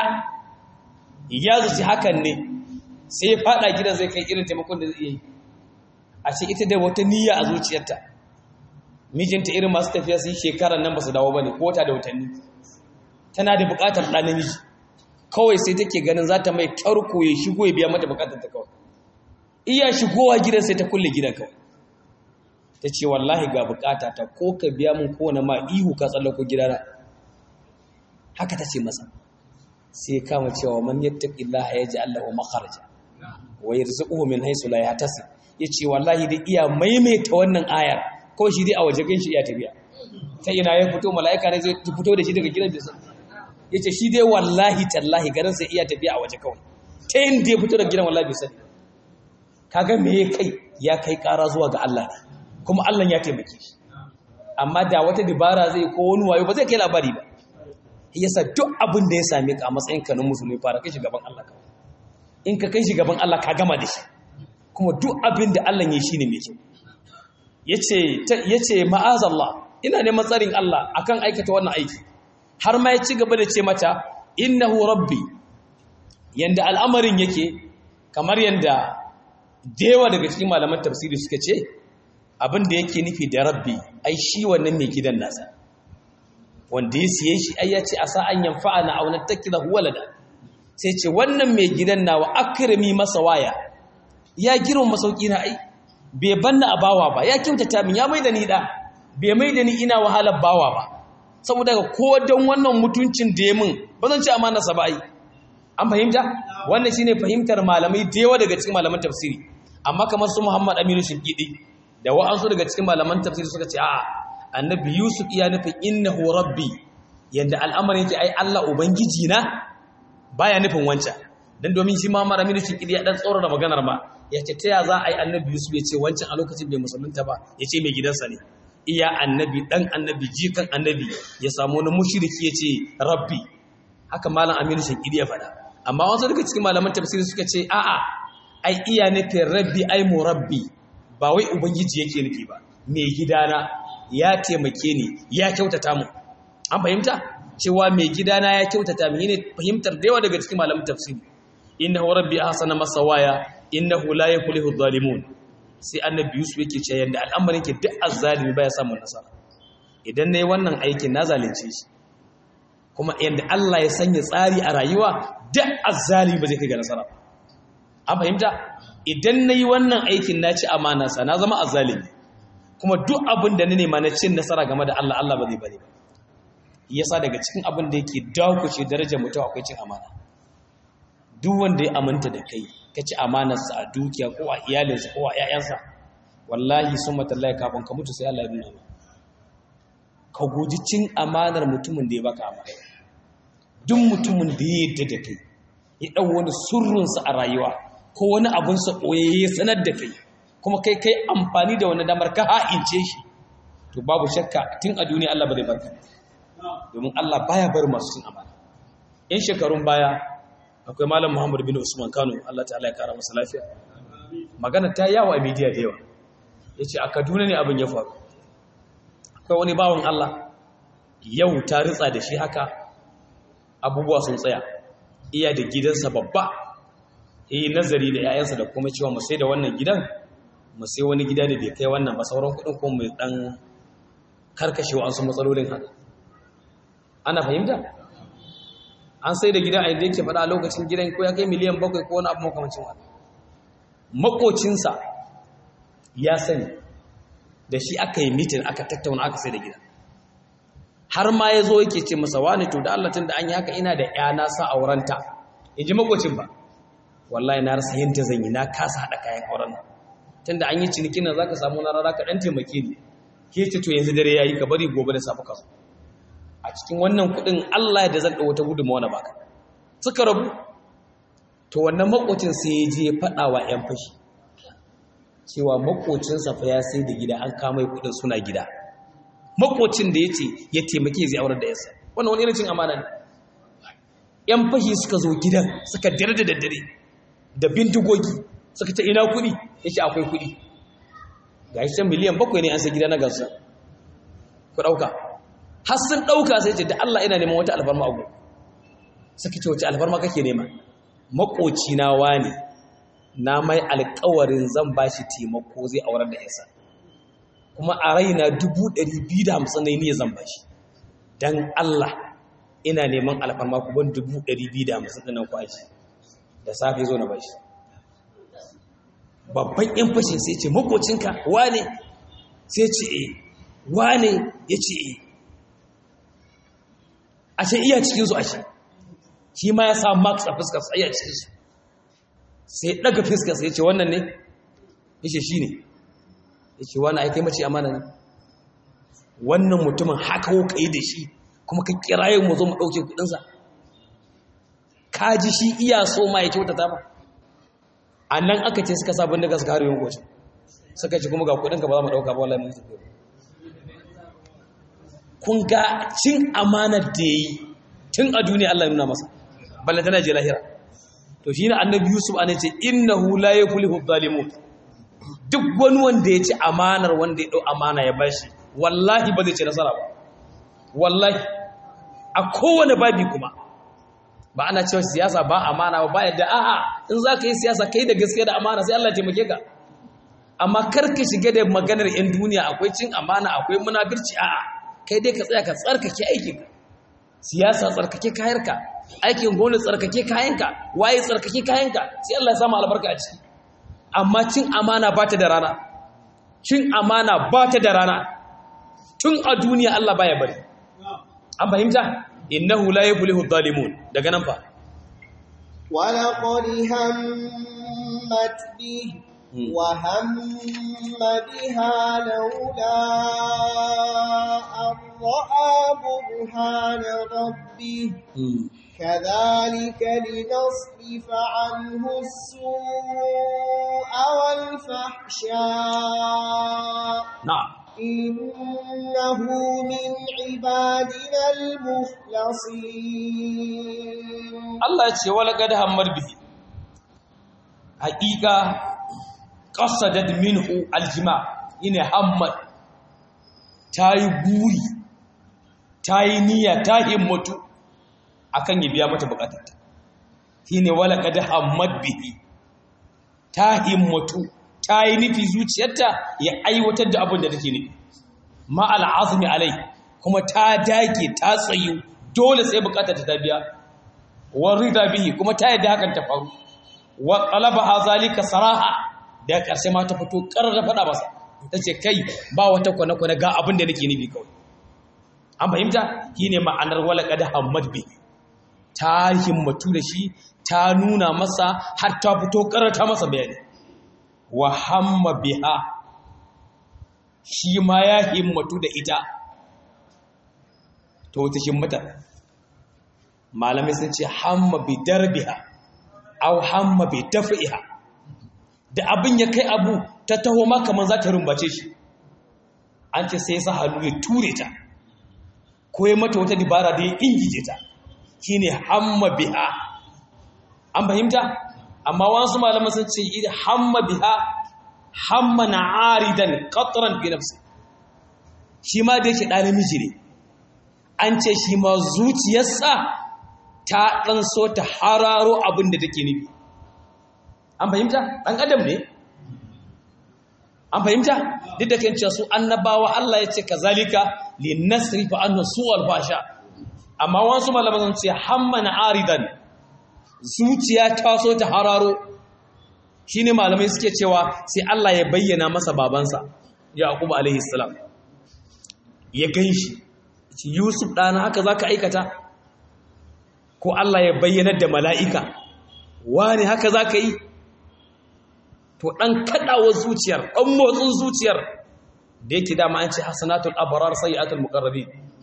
ya zuci hakan ne sai ya fada gidan zai kai irin taimakon da zai yi a ce ita da wata niyya a zuciyarta mijinta irin masu tafiya su yi shekarar nan ba su dawo ba ne ko ta da watanni tana da bukatar ɗan namiji kawai sai take ganin za ta mai tarko ya shigo ya biya mata bukatar ta kawai iya shigowa gidan sai ta kulle gidan kawai ta ce wallahi ga bukata ta ko ka biya mun kowane ma ihu ka tsallako gidana haka ta ce masa sai kama cewa man yattaqillaha yaj'al lahu makharaja wa yarzuquhu min haythu la yahtasib yace wallahi dai iya maimaita wannan ayar ko shi dai a waje gan shi iya tafiya ta ina ya fito mala'ika ne zai fito da shi daga gidan bisa ya ce shi dai wallahi tallahi garin sai iya tafiya a waje kawai ta yin da ya fito daga gidan wallahi bisa kaga me ya kai ya kai kara zuwa ga Allah ne kuma Allah ya taimake shi amma da wata dabara zai ko wani wayo ba zai kai labari ba yasa duk abin da ya same ka a matsayin ka na musulmi fara kai shi gaban Allah kawai in ka kai shi gaban Allah ka gama da shi kuma duk abin da Allah ya shi ne mai kyau ya ce ma'azallah ina neman tsarin Allah akan aikata wannan aiki har ma ya ci gaba da ce mata innahu rabbi yanda al'amarin yake kamar yanda dewa daga cikin malaman tafsiri suka ce abin da yake nufi da rabbi ai shi wannan mai gidan nasa wanda ya siye shi ai ya ce a sa'an yanfa'ana aw nattakidahu walada sai ce wannan mai gidan nawa akrami masa waya ya girma masauki na ai bai banna a bawa ba ya kyautata min ya maida ni da bai maida ni ina wahalar bawa ba saboda ko don wannan mutuncin da ya min ba zan ci amana sa ba ai an fahimta wannan shine fahimtar malamai da yawa daga cikin malaman tafsiri amma kamar su Muhammad Aminu Shinkidi da wa'ansu daga cikin malaman tafsiri suka ce a'a annabi Yusuf iya nufin innahu rabbi yanda al'amarin yake ai Allah ubangiji na baya nufin wancan dan domin shi Muhammad Aminu Shinkidi ya dan tsorara maganar ma ya ce ta ya za a yi annabi yusuf ya ce wancan a lokacin bai musulunta ba ya ce mai gidansa ne iya annabi dan annabi jikan annabi ya samu wani mushiriki ya ce rabbi haka malam aminu shankidi ya faɗa amma wasu daga cikin malaman tafsiri suka ce a'a ai iya nufin rabbi ai mu rabbi ba wai ubangiji yake nufi ba mai gidana ya taimake ni ya kyautata mu an fahimta cewa mai gidana ya kyautata mu ne fahimtar da yawa daga cikin malaman tafsiri innahu rabbi ahsana masawaya innahu la yuflihu adh-dhalimun sai annabi yusuf yake cewa yanda al'amarin ke duk azzalimi baya samun nasara idan nayi wannan aikin na zalunce shi kuma yanda Allah ya sanya tsari a rayuwa duk azzalimi ba zai kai ga nasara an fahimta idan nayi wannan aikin na ci amana sa na zama azzalimi kuma duk abin da na nema na cin nasara game da Allah Allah ba zai bari ba yasa daga cikin abin da yake dakuce darajar mutum akwai cin amana duk wanda ya aminta da kai ka ci amanarsa a dukiya ko a iyalinsa ko a ‘ya'yansa wallahi sun matallahi kafin ka mutu sai Allah ya nuna ka guji cin amanar mutumin da ya baka amana duk mutumin da ya yadda da kai ya ɗau wani surrunsa a rayuwa ko wani abinsa ɓoye ya sanar da kai kuma kai kai amfani da wani damar ka ha'ince shi to babu shakka tun a duniya Allah ba zai barka domin Allah baya bar masu cin amana in shekarun baya akwai malam Muhammad bin Usman Kano Allah ta'ala ya kara masa lafiya magana ta yawo a media da yawa yace a Kaduna ne abin ya faru akwai wani bawan Allah yau ta ritsa da shi haka abubuwa sun tsaya iya da gidansa babba yi nazari da 'ya'yansa da kuma cewa mu sai da wannan gidan mu sai wani gida da bai kai wannan ba sauran kudin kuma mai dan karkashewa an su matsalolin haka ana fahimta an sai da gida a yadda yake faɗa a lokacin gidan ko ya kai miliyan bakwai ko wani abu makamacin wani makocinsa ya sani da shi aka yi mitin aka tattauna aka sai da gida har ma ya zo yake ce masa wani to da Allah tun da an yi haka ina da ya na sa aurenta in ji makocin ba wallahi na rasa yadda zan yi na kasa haɗa kayan auren nan tun da an yi cinikin nan za ka samu na rara ka ɗan taimake ni ke ce to yanzu dare ya yi ka bari gobe da safe ka zo a cikin wannan kuɗin Allah da zan ɗau wata gudunmawa na baka suka rabu to wannan makocin sai ya je faɗa wa 'yan fashi cewa makocinsa fa ya sai da gida an kama kuɗin suna gida makocin da ya ce ya taimake zai aurar da yasa wannan wani irin cin amana ne yan fashi suka zo gidan suka dare da daddare da bindigogi suka ce ina kuɗi ya ce akwai kuɗi ga shi can miliyan bakwai ne an sai gida na gasa ku ɗauka har sun ɗauka sai ce da Allah ina neman wata alfarma abu suka ce wace alfarma kake nema makocina wani na mai alkawarin zan ba shi taimako zai aurar da yasa kuma a raina dubu ɗari biyu da hamsin ne ni zan bashi don Allah ina neman alfarma ku ban dubu ɗari biyu da hamsin ɗinan kwashi da safe zo na bashi babban yan fashin sai ce makocinka wane sai ce e wane ya ce e a ce iya cikinsu a ce shi ma ya sa max a fuskarsa iya cikinsu sai ɗaga fuskarsa ya ce wannan ne ya ce shi ne ya ce wani aikai mace amana ne wannan mutumin haka ka yi da shi kuma ka kirayen mu zo mu ɗauke kudinsa ka ji shi iya so ma ya kyautata ba a nan aka ce suka sabon daga suka harin gocin suka ce kuma ga kudinka ba za mu ɗauka ba wallahi mun tafiya kun ga cin amanar da ya yi tun a duniya Allah nuna masa balle tana je lahira to shi ne annabi yusuf ana ce innahu la yuflihu zalimun duk wani wanda ya ci amanar wanda ya ɗau amana ya bashi wallahi ba zai ci nasara ba wallahi a kowane babi kuma ba ana cewa siyasa ba amana ba yadda a'a in za ka yi siyasa kai da gaskiya da amana sai Allah ya taimake ka amma kar ka shiga da maganar 'yan duniya akwai cin amana akwai munafirci a'a kai dai ka tsaya ka tsarkake aikinka siyasa tsarkake kayanka aikin gwamnati tsarkake kayanka waye tsarkake kayanka sai Allah ya samu albarka a ciki amma cin amana ba ta da rana cin amana ba ta da rana tun a duniya Allah baya bari an fahimta innahu la yuflihu zalimun daga nan fa ولقد همت به وهم بها لولا أن رأى برهان ربه كذلك لنصرف عنه السوء والفحشاء na'am إنه من عبادنا المخلصين Allah ya ce wala qad hammar bihi haqiqa qasadat minhu aljima ina hammad tayi guri tayi niyya ta himmatu akan ya biya mata bukatarta shine wala qad hammad bihi ta himmatu tayi nufi zuciyarta ya aiwatar da abin da take nufi ma al'azmi alai kuma ta dage ta tsayu dole sai bukatarta ta biya warida bihi kuma ta yadda hakan ta faru wa talabaha zalika saraha da karshe ma ta fito karar da fada masa tace kai ba wata kwana kwana ga abin da nake nufi kawai an fahimta shine ma'anar wala qad hammad bi ta himmatu da shi ta nuna masa har ta fito karar ta masa bayani wa hamma biha shi ma ya himmatu da ita to ta himmata malamai sun ce hamma bi darbiha aw hamma bi daf'iha da abin ya kai abu ta taho ma kaman za ta rumbace shi an ce sai ya sa hannu ya ture ta ko ya mata wata dibara da ya ingije ta shine hamma biha an fahimta amma wasu malaman sun ce idan hamma biha hamma na aridan qatran bi nafsi shi ma da yake ɗan namiji ne an ce shi ma zuciyarsa ta ɗan so ta hararo abin da take nufi an fahimta ɗan adam ne an fahimta duk da kan su annabawa Allah ya ce kazalika li nasrifa anhu su'al fasha amma wasu malaman sun ce hamma na aridan zuciya ta so ta hararo shine malamai suke cewa sai Allah ya bayyana masa babansa Yaqub alaihi salam ya ganshi Yusuf ɗana haka zaka aikata ko Allah ya bayyana da mala'ika wani haka zaka yi to ɗan kaɗawa zuciyar ɗan motsin zuciyar da yake dama an ce hasanatul abrar sayyi'atul muqarrabi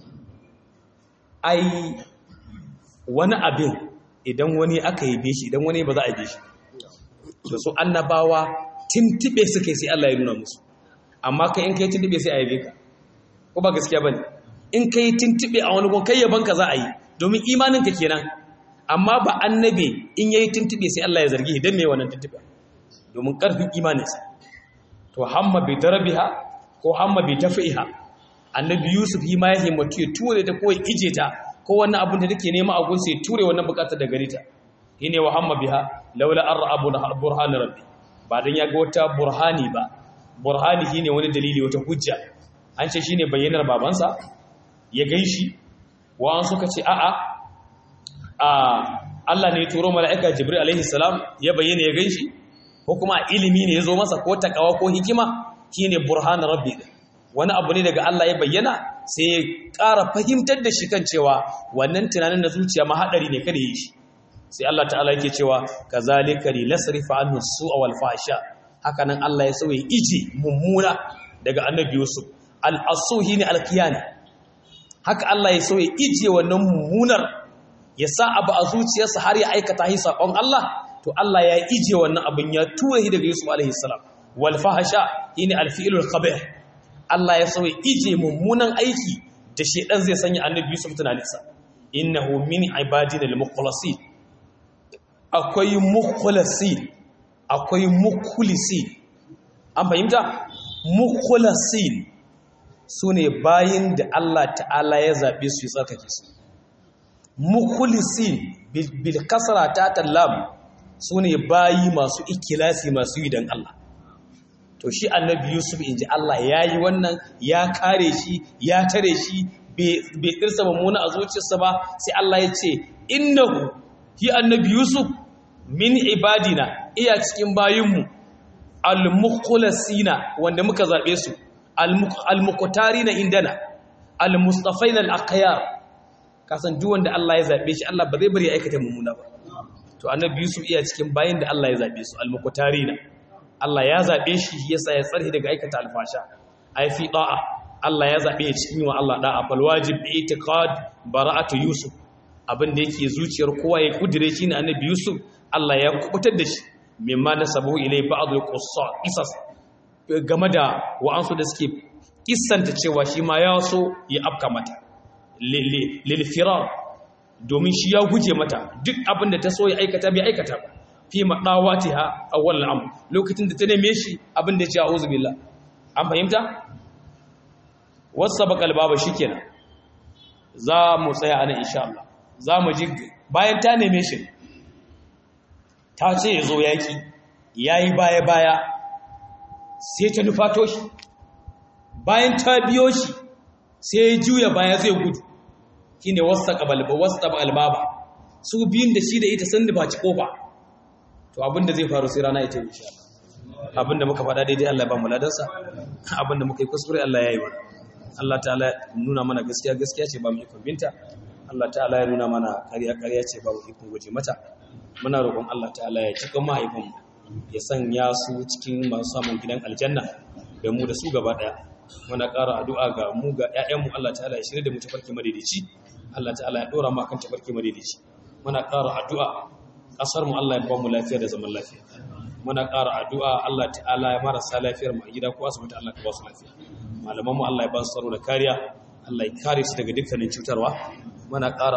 ai wani abin idan wani aka yi shi idan wani ba za a yi shi da su annabawa tintibe suka yi sai Allah ya nuna musu amma kai in kai tintibe sai a yabe ka ko ba gaskiya bane in kai tintibe a wani gon kai yaban ka za a yi domin imanin ka kenan amma ba annabi in yayi tintibe sai Allah ya zargi idan me wannan tintibe domin karfin imaninsa to hamma bi darbiha ko hamma bi tafiha annabi yusuf yi ma ya himmatu ya ture ta ko ya ije ta ko wannan abin da take nema a gunsa ya ture wannan bukatar da gare ta shine wa hamma biha laula an ra'a burhan rabbi ba dan ya ga wata burhani ba burhani shine wani dalili wata hujja an ce shine bayyanar babansa ya ganshi wa an suka ce a'a a Allah ne ya turo mala'ika Jibril alaihi salam ya bayyana ya ganshi ko kuma ilimi ne ya zo masa ko takawa ko hikima shine burhan rabbi wani abu ne daga Allah ya bayyana sai ya ƙara fahimtar da shi kan cewa wannan tunanin na zuciya ma haɗari ne kada yi shi sai Allah ta'ala yake cewa kazalika li lasrifa anhu su'a wal fahsha haka nan Allah ya sauye iji mummuna daga annabi Yusuf al asuhi ne al haka Allah ya sauye ije wannan mummunar ya sa abu a zuciyarsa har ya aikata hi sakon Allah to Allah ya ije wannan abin ya tura shi daga Yusuf alaihi salam wal fahsha shine al fi'lul qabih Allah ya sauye ije mummunan aiki da shedan zai sanya annabi Yusuf tunaninsa innahu min ibadina al-mukhlasin akwai mukhlasin akwai mukhlisin an fahimta mukhlasin sune bayin da Allah ta'ala ya zabe su ya tsarkake su mukhlisin bil kasra ta tallam sune bayi masu ikilasi masu yi dan Allah to shi annabi yusuf in ji Allah ya yi wannan ya kare shi ya tare shi bai ɗirsa mummuna a zuciyarsa ba sai Allah ya ce innahu shi annabi yusuf min ibadina iya cikin bayinmu al-mukhlasina wanda muka zaɓe su al-muqtarina indana al-mustafaina al-aqyar kasan duk wanda Allah ya zaɓe shi Allah ba zai bari ya aikata mummuna ba to annabi yusuf iya cikin bayin da Allah ya zaɓe su al-muqtarina Allah ya zaɓe shi yasa ya tsarhi daga aikata alfasha ai fi da'a Allah ya zaɓe ya cikin wa Allah da'a fal wajib itiqad bara'atu yusuf abin da yake zuciyar kowa ya kudire shi ne annabi yusuf Allah ya kubutar da shi mimma nasabu ilai ba'd al-qissas game da wa'ansu da suke kissanta cewa shi ma ya so ya afka mata lil firar domin shi ya guje mata duk abin da ta so ya aikata bai aikata ba fi maɗawatiha a wannan amu lokacin da ta neme shi abin da ya ce a uzu billah an fahimta wasu baka albaba shi kenan za mu tsaya a nan insha Allah za mu ji bayan ta neme shi ta ce ya zo yaƙi ya yi baya-baya sai ta nufato shi bayan ta biyo shi sai ya juya baya zai gudu shi ne wasu taɓa albaba su biyun da shi da ita sun nufaci ƙofa to abinda zai faru sai rana ita insha Allah abinda muka faɗa daidai Allah ba mu ladansa abinda muka yi kuskure Allah ya yi wani Allah ta'ala nuna mana gaskiya gaskiya ce ba mu ikon binta Allah ta'ala ya nuna mana ƙarya ƙarya ce ba mu ikon guje mata muna roƙon Allah ta'ala ya cika mahaifin ya sanya su cikin masu samun gidan aljanna da mu da su gaba ɗaya muna ƙara addu'a ga mu ga ƴaƴanmu Allah ta'ala ya shirye da mu tafarki madaidaici Allah ta'ala ya dora mu kan tafarki madaidaici muna ƙara addu'a ƙasar mu Allah ya ba mu lafiya da zaman lafiya muna ƙara addu'a Allah ta'ala ya marasa lafiyar mu a gida ko asibiti Allah ka ba su lafiya malaman mu Allah ya ba su tsaro da kariya Allah ya kare su daga dukkanin cutarwa muna ƙara